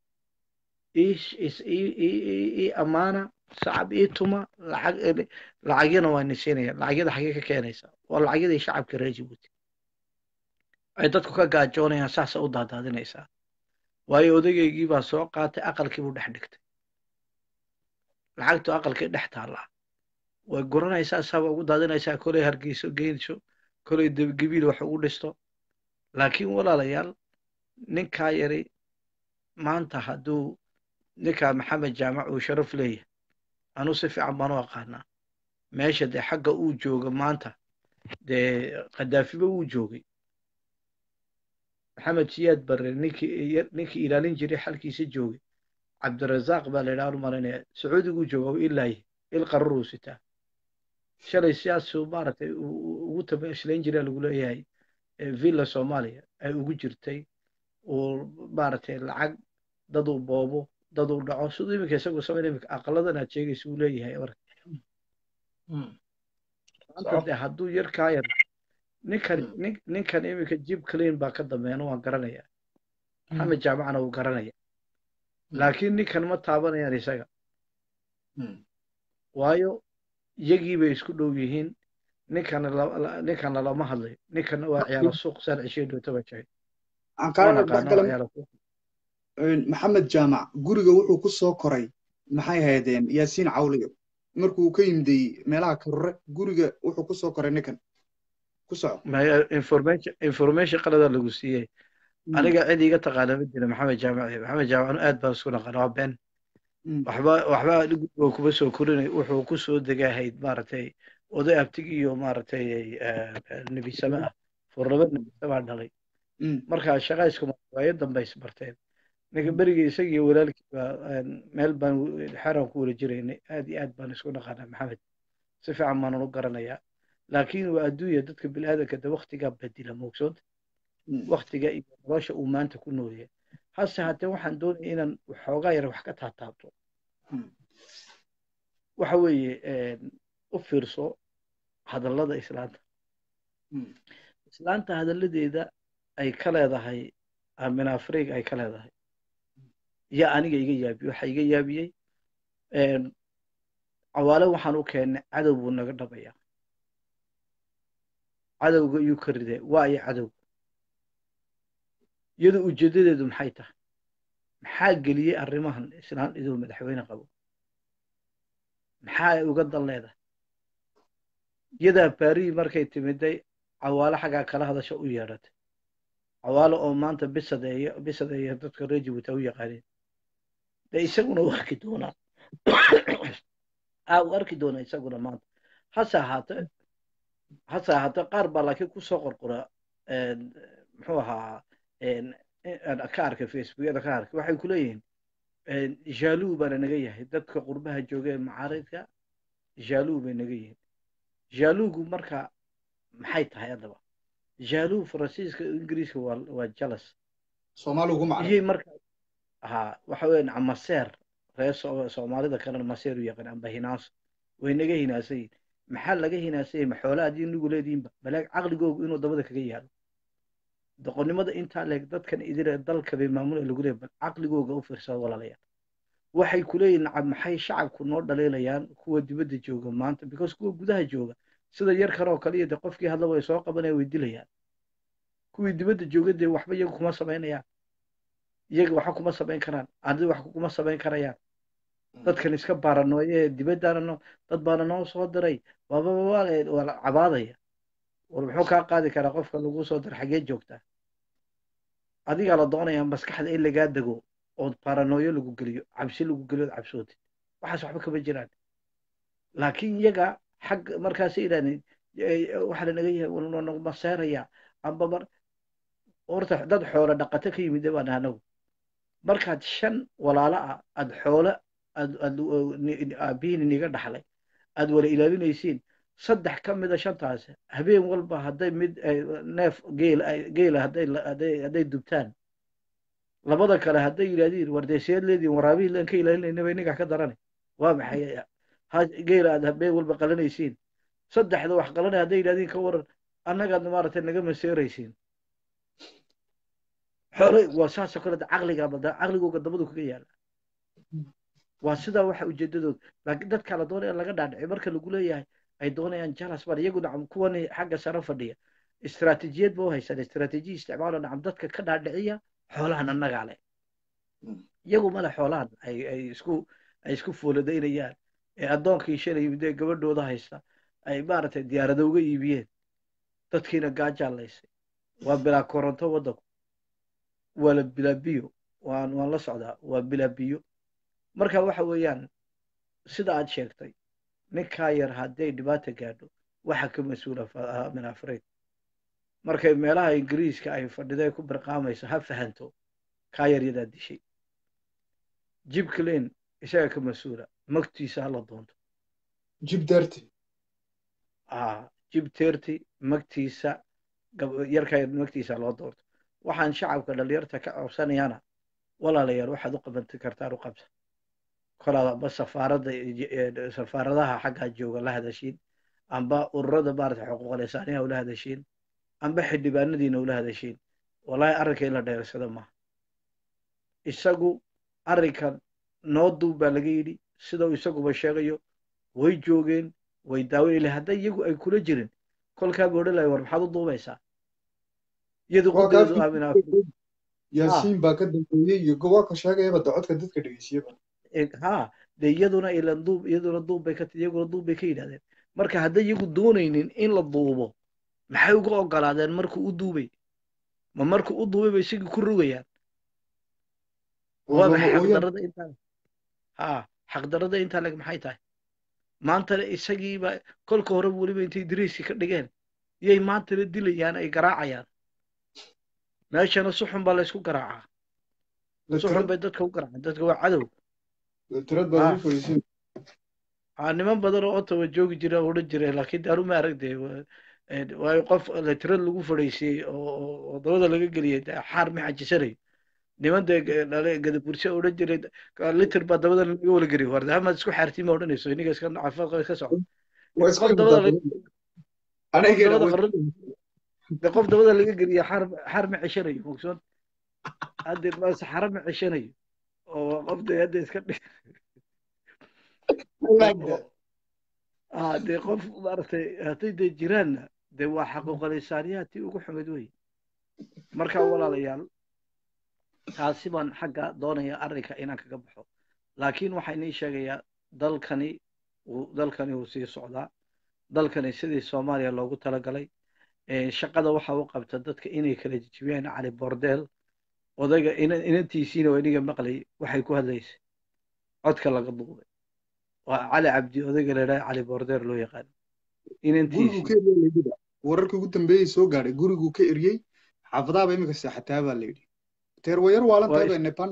ii ammaana sacab ii tuma lacag lacagyana waa nisiinaya lacagyada xagee ka keenaysaa waa lacagyadii shacabka reer jibuuti ay dadku ka gaajoonayaan saasa u daadaadinaysaa waayo odageygii baa soo qaatay aqalkii buu dhex dhigtay lacagtu aqalkii dhex taallaa way guranaysaa saaba ugu daadinaysaa kolay hargeyso geynso kolay gebiil wax ugu dhisto laakiin walaalayaal ninkaa yari maanta hadduu ninkaa maxamed jaamac uu sharaf leeyahay anuu si fiican baan u aqaanaa meesha dee xagga uu jooga maanta dee khadaafiba wuu joogay maxamed siyaad barre ninkii ninkii ilaalin jiray xalkiisa joogay cabdirazaaq baa la yidhaha malinaya sacuudiguu jooga u ilaaye il qararuu sitaa shalay siyaasuu maaragtay ugu tamashlayn jiraa lagu leeyahay villa soomaaliya ay ugu jirtay uu maaragtay lacag dad uu boobo dad uu dhaco siduu iminka isagu samayn iminka aqaladan aad sheegaysa uu leeyahay marka maanta de hadduu yar kaa yar ninkan nin ninkan iminka jib clean baa ka dambeeyana waan garanayaa maxamed jaamacna wuu garanaya laakiin ninkan ma taabanayaan isaga waayo iyagii bay isku dhow yihiin ninkana ninkana lama hadlayo ninkana waa ciyaalo suuq saan cishee dhoota baa jahay maxamed jaamac guriga wuxuu ku soo koray maxay haydeen yaasiin cawliyo markuu ka yimday meelaha karore guriga wuxuu ku soo koray ninkan ku soco information information qalada lagu siiyey aniga cid iga taqaana ma jira maxamed jaamac maxamed jaamac anu aad baan isku naqaan waa been waxba waxba guriga kuma soo korinay wuxuu ku soo degahayd maaragtay oday abtig iyo maaragtay nebisame ah furnaba nebisamaa dhalay marka shaqa iskuma waayo dambe isbarteen ninka berigii isaga iyo walaalkiiba meel baan xeraan ku wala jiraynay aad iyo aad baan isku dhaqaanaa maxamed si fiican baanan u garanayaa laakiin waa adduunya dadka biniaadanka de waktigaa bedila moogsoonta waktiga iyo nolosha uu maanta ku nool yahay hase haddee waxaan doonaya inaan waxoogaa yar wax ka taataabto waxa weeye u fiirso hadallada islaanta islaanta hadalladeeda ay ka leedahay amin afriga ay ka leedahay yaa aniga iga yaabiyey waxa iga yaabiyey cawaale waxaan u keennay cadow buu naga dhabayaa cadowga iyuu ka ridee waa iyo cadowga iyadu ujeeddadeedu maxay tahay maxaa geliyey arrimahan islaan iduu madaxweyne qabo maxaa ay uga dan leedahay iyadaa barii markay timiday cawaale xaggaa kala hadasha u yeedhatay cawaale oo maanta bisadeeya bisadeeya dadka reer jabuuti u yaqaaneen dee isaguna u arki doonaa aa u arki doonaa isaguna maanta hase ahaatee hase ahaatee qaar baa laakiin kusoo qorqora muxuu ahaa ka arkay facebookyada ka arkay waxay ku leeyihiin jaaluu baana naga yahay dadka qurbaha jooga ee macaaridka jaaluu bay naga yihiin jaaluugu marka maxay tahay haddaba jaaluu faransiiska ingiriiska waa waa jalas soomaaligu ma iyay marka ha waxa weeye maseer reer soomaalida kalena maseer u yaqaan amba hinaaso way naga hinaasan yihin maxaa laga hinaasan yahay maxoola haddii nigu leedihinba balaag caqligoogu inuu dabada kaga yaalo doqonnimada intaa leeg dadkan idile dalka bay maamula lagu leeyahay bal caqligooga u fiirsada walaalayaal waxay ku leeyihin nacab maxay shacabku noo dhaleelayaan kuwa dibadda jooga maanta because kuwa gudaha jooga sida yar kan oo kale iyo de qofkii hadla way soo qabanaya way dilayaan kuwii dibadda jooga dee waxba iyagu kuma samaynayaan iyaga waxba kuma samayn karaan adi wax kuma samayn karayaan dadkan iska baaranooye ee dibaddaana no dad baana noo soo diray waababa waa la cabaadaya war muxuu kaa qaadi karaa qofka lagu soo dira xagee joogtaa adigaa la doonayaa maskaxda in lagaa dego ood baranooyo lagu geliyo cabsi lagu geliyo ood cabsootid waxaas waxba kama jiraan laakiin iyaga xag markaasay yidhahdeen waxa lanaga yahay naguma seeraya amba mar horta dad xoolo dhaqato ka yimid baan anagu markaad shan walaalo ah aad xoolo aad aad aabihiin iniga dhaxlay aad wala ilaalinaysiin saddex ka mida shantaas habeen walba hadday mid neef geel geela hadday hadday hadday dubtaan labada kale hadday yidhahdiin wardeeseed leediin waraabihii laan ka ilaalinayna bay ninkaa ka daranay waa maxay geela aad habeen walba qalanaysiin saddexda wax qalanay hadday yidhahdiin ka waran annagaad maaragtay naga maseeraysiin xoole waa saasoo kale caqliga caqligooga dabadu kaga yaala waa sidaa waxa ujeedadood laakiin dadka la doonaya laga dhaadhicay marka lagu leeyahay ay doonayaan jalas bar iyagu nacam kuwan xagga sare fadhiya istiraatiijiyad ba u haysan istiraatiijiya isticmaalo nacam dadka ka dhaadhiciya xoolahan annagaa leh iyagu male xoolahan ay ay isku ay isku fooladaynayaan ee addoonkii shalay dee gabadhooda haysta ay maaragtay diyaarada uga iibiyeen dadkiina gaajaalaysay waa bilaa koronto waddanku waa la bilaa biyo waan waan la socdaa waa bilaa biyo marka waxa weeyaan sida aad sheegtay ninkaa yar hadday dhibaata gaadho waxa ka mas-uula min afreed markay meelaha ingiriiska ay fadhiday ku birqaamayso ha fahanto kaa yar yadaa dishay jib clean isaga ka mas-uula magtiisa hala doonto jib derty a jib terty magtiisa yarkaa yar magtiisa loo doonto waxaan shacabka dhalinyarta ka codsanayana walaalayaal waxaad u qabanti kartaan u qabta kolaadaba safaaradda safaaradaha xaggaa jooga la hadashiin amba ururada maarata xuquuqal insaaniyaha ula hadashiin amba xildhibaanadiina ula hadashiin wallahi arrinka in la dheersado maaha isagu arrinkan noo duub baa laga yidhi sidau isaguba sheegayo way joogeen way daawan ile hadday iyagu ay kula jirin kolkaaba odhan lahay war maxaad u duubaysaa iyadu qudeedu aaminaa yaasiin baa ka dambeeyey iyo gobolka sheegayaba dacodka dadka dhegeysiyaba ha de iyaduna ilan duub iyaduna duub bay ka iyaguna duub bay ka yidhahdeen marka hadday iyagu doonaynin in la duubo maxay uga ogolaadeen markuu u duubay ma markuu u duubay bay isigii ku rogayaan waa maxay xaqdarada intaa ha xaqdarada intaa leg maxay tahay maantana isagiiba kolka horeba weliba intay diriiskii ka dhigeen yay maantana dilayaan ay garaacayaan meeshana si xun baa laysku garaacaa si xun bay dadka u garaacaan dadka waa cadow tirad baad ugu fadhiisin aa niman badan oo ottawa joogi jira oo odhan jira laakiin daanu ma arag dee waayo qof tirad lagu fadhiisiyey oo dabada laga geliyey xaar ma xajisanayo niman dee gadaburse odhan jiray litir baa dabada laga wala geliyo war hamaad isku xaartiin ma odhanayso iniga iska caafimaad iska socdo qof dabada de qof dabada laga geliya xaar xaar ma ceshanayo mogsoon hadde saxaro ma ceshanayo oo qof de hadda iska dhig dee qof maaragtay hadday dee jiraanna dee waa xaquuqalisaaniyaadtii ugu xumid wey marka walaalayaal taasi baan xagga doonaya arrinka inaan kaga baxo laakiin waxaa inii sheegayaa dalkani uu dalkani uu sii socdaa dalkani sidii soomaaliya loogu talagalay shaqada waxa u qabta dadka inay kala jijibiyaan cali bordeel odayga inantiisiina waa iniga maqlay waxay ku hadlaysay codka laga duubay waa cali cabdi odayga la yidhaha cali bordeel loo yaqaano inantiisi wararkii ugu dambeeyey soo gaadhay guriguu ka eryey xaafadaaba iminka seexataa baa la yidhi teerwayar waalantaaba nepan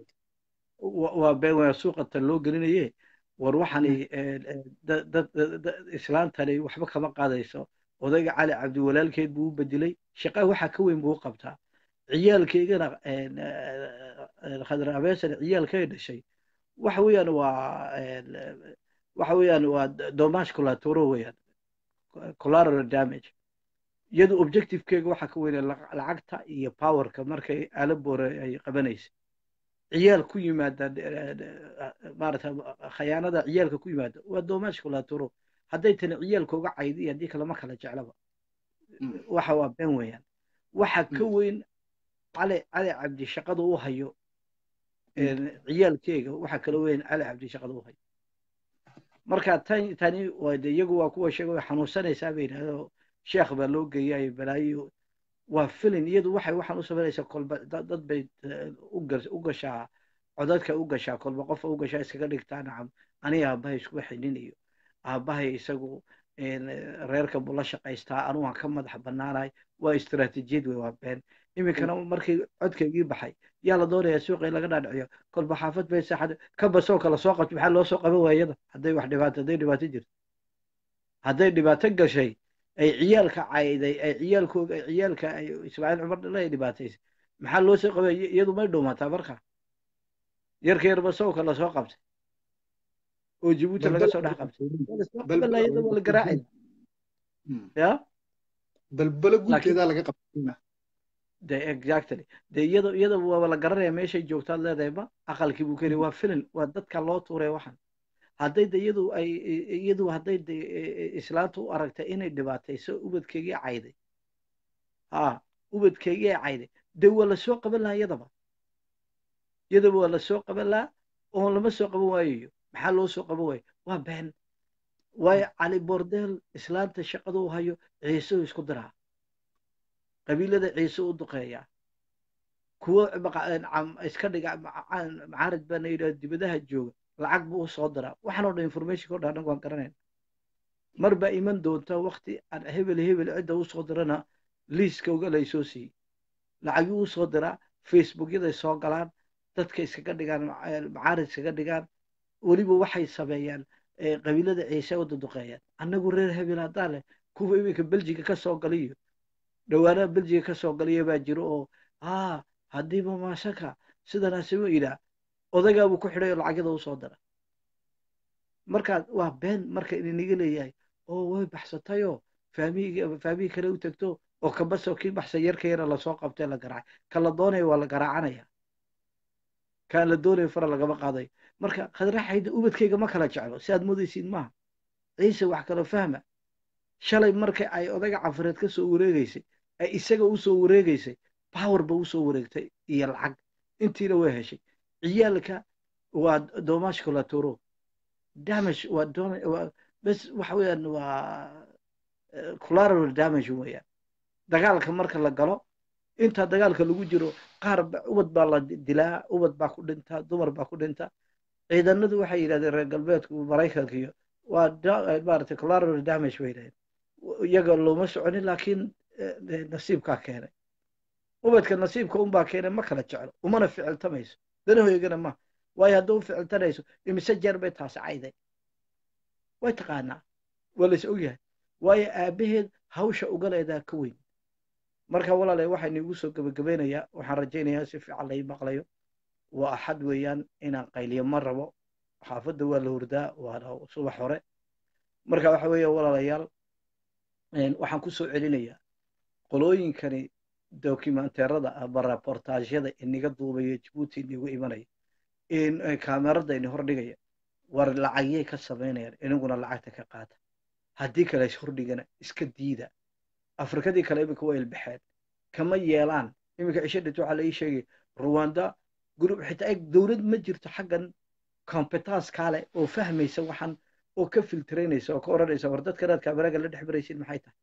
waa been waa suuqata loo gelinaye war waxani dad islaantani waxba kama qaadayso odayga cali cabdi walaalkeed buu u bedelay shaqa waxa ka weyn buu u qabtaa ciyaalkaygana khadra abeesana ciyaalkay dhashay waxa weeyaan waa waxa weeyaan waa domash colatoro weeyaan collateral damage iyadu objectivekeega waxa ka weyn lacagta iyo powerka markay alabore ay qabanaysa ciyaal ku yimaada maarata khayaanada ciyaalka ku yimaada waa domash colatoro hadday tani ciyaalka uga caydi iyo haddii kalema kala jeclaba waxa waa been weeyaan waxa ka weyn cali cali cabdi shaqada u hayo ciyaalkeega waxa kala weyn cali cabdi shaqada u hayo marka tan tani de iyagu waa kuwa sheega way xanuunsanaysaa bay yidhahdo sheekh baa loo geeyay balaayo waa filin iyadu waxay waxaan u samaynaysaa kolba dad bay u gashaa codadka u gashaa kolba qofa u gashaa iskaga dhigtaa nacam aniga aabbahay iskuba xinin iyo aabbahay isagu reerka buu la shaqaystaa anugu aan ka madax bannaanahay waa istiraatiijiyad wey waa been iminkana markii codkaygii baxay yaa la doonayaa suuqa in laga dhaadhiciyo kolba xaafad bay saaxad ka basoo kala soo qabto maxaa loo soo qaban waayada hadday wax dhibaato hadday dhibaato jirto hadday dhibaato gashay ay ciyaalka cayday ay ciyaalkooga ay ciyaalka ay ismaaciil cumar dhale ay dhibaataysay maxaa loo soo qabay iyadu may dhuumataa marka yarka yar basowka lasoo qabtay oo jibuuti laga soo dhex qabtay iyada waa la garaacay ya balbala guudkeedaa laga qabtayna de exactly de iyada iyada waa la garanaya meeshay joogtaad leedahayba aqalkii buu keli waa filin waa dadka loo tuuray waxan hadday de iyadu ay iyadu hadday de islaanta u aragtay inay dhibaatayso ubadkeygii cayday ha ubadkeygii cayday de waa lasoo qaban lahaa iyadaba iyadaba waa lasoo qaban lahaa oo lama soo qaban waayayo maxaa loo soo qaban waayo waa been waayo cali bordeel islaanta shaqada u hayo ciise u isku diraa qabiilada ciise u duqeeya kuwo iska dhiga macaarid baana yidhaha dibadaha jooga lacag buu usoo diraa waxaan oo dhan informationka o dhan anagu waan garanayna mar baa iman doonta wakti aan hebel hebel cidda usoo dirana liiska uga laysoo siiyey lacagii usoo diraa facebookyaday soo galaan dadka iskaga dhigaan macaarid iskaga dhigaan weliba waxay sameeyaan qabiilada ciise u duduqeeyaan annagu reer hebel haddaa leh kuwa iminka beljiga ka soo galiyo dhawaanaha beljiga ka soo galiya baa jiro oo aa haddiiba maashaka sidanaasima yidhaa odagaabuu ku xidhay oo lacagyada usoo dira markaad waa been marka idiniga leeyahay oo way baxsatayoo faamihii faamihii kale u tegto oo kabasoo kii baxsay yarka yara lasoo qabtay la garaacay ka la doonaya waa la garaacanaya kaan la doonaya fara lagama qaadayo marka khadraxayda ubadkayga ma kala jeclo si aad moodaysiin maaha ciise wax kala fahma shalay marka ay odaga cafareed ka soo wareegaysay ay isaga u soo wareegaysay power ba u soo wareegtay iyo lacag intiina way heshay ciyaalka waa domash colatoro damage waa waa bes waxa weeyaan waa collateral damage weeyaan dagaalka marka la galo inta dagaalka lagu jiro qaar ubad baa la dilaa ubad baa ku dhinta dumar baa ku dhinta ciidanadu waxay yidhahdeen reer galbeedku maraykanka iyo waa maaragtay collateral damage bay yidhahdeen iyaga looma soconin laakiin nasiibkaa keenay ubadka nasiibka unbaa keenay ma kala jeclo umana ficiltamayso danahoygana ma waayo hadduu u ficiltanayso imise jeer bay taasi cayday way taqaanaa waa lays ogyahay waayo aabaheed hawsha ugaleedaa ka weyn marka walaale waxaan iigu soo gebagabaynayaa waxaan rajaynayaa si fiican lai maqlayo waa axad weeyaan inaan qayliyo ma rabo xaafadda waa la hurdaa waana subax hore marka waxa weeye walaalayaal waxaan ku soo celinayaa qolooyinkani dokumenteerada ama raportaajyada iniga duubaya jabuuti inigu imanaya kaamerada ini hordhigaya war lacagyay ka samaynayaan inaguna lacagta ka qaata haddii kale is hordhigana iska diida afrikadii kale iminka waa ilbaxeen kama yeelaan iminka cisho dhit waxaa la ii sheegay ruwanda gurub xitaa eg dowlad ma jirto xaggan competence kaale oo fahmaysa waxaan oo ka filteraynaysa oo ka odhanaysa war dadkan aad kaameraga la dhex maraysid maxay tahay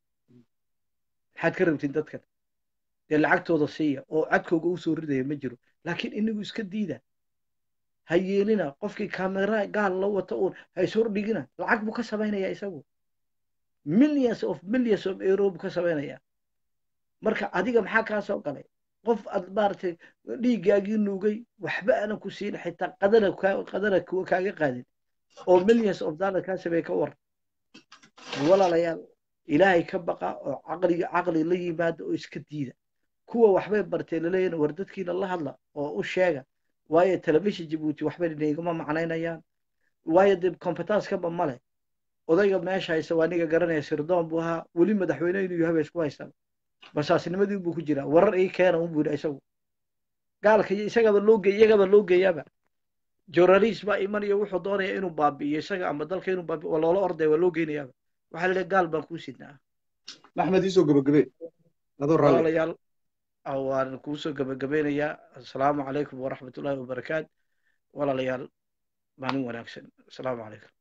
maxaad ka rabtiin dadkan dee lacagtooda siiya oo cadkooga u soo ridaya ma jiro laakiin inagu iska diida ha yeelina qofkii kamera gaal la wato uun ha is hordhigina lacag buu ka samaynayaa isagu millions of millions of euro buu ka samaynayaa marka adiga maxaa kaa soo galay qof aad maaragtay dhiiggaagii nuugay waxba aanan ku siin xitaa qadana qadana kaaga qaadin oo millions of dollar kaa sameeye ka war walaalayaal ilaahay ka baqa oo caqliga caqli la yimaada oo iska diida kuwa waxbay barteen laleeyahin war dadkiina la hadla oo u sheega waayo telefishin jabuuti waxbay inagama macnaynayaan waayo dee competencekaba male odayga meesha haysa waa aniga garanaya sirdoon buu ahaa weli madaxweyne inuu yahay bay isku haystaan basaasnimadii buu ku jiraa warar ii keena un buu yidhi isagu gaalka isagaba loo geey iyagaba loo geeyaaba journalist baa imanaya wuxuu doonaya inuu baabi'iyo isaga ama dalka inuu baabi'iyo waa loola ordaya waa loo geynayaaba waxaa la leeyahay gaal baan kuu sidnaa axmed iisoo gabagabe adoo raalli walaalayaal waan kuu soo gabagabeynayaa asalaamu calaykum waraxmatullaahi wabarakaat walaalayaal maalin wanaagsan asalaamu calaykum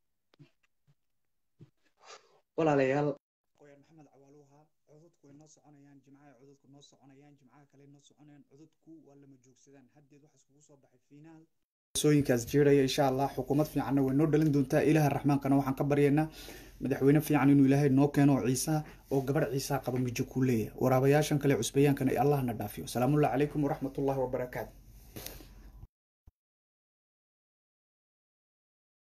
walaalayaal qoyaan maxamed cawaaluha codadku way noo soconayaan jimcaha codadku noo soconayaan jimcaha kale noo soconayaan codadku waa lama joogsadaan haddeed waxa iskugu soo baxay fiinaal sooyinkaas jeeraya insha allah xukuumad fiicanna way noo dhalin doontaa ilaaha raxmaankana waxaan ka baryaynaa madaxweyne fiican inuu ilaahay noo keeno oo ciisa oo gabadh ciisa qaba mijo kuu leeyahay waraabayaashan kale cusbayaankana allahna dhaafiyo salaamullahi calaykum waraxmatullahi wabarakaatu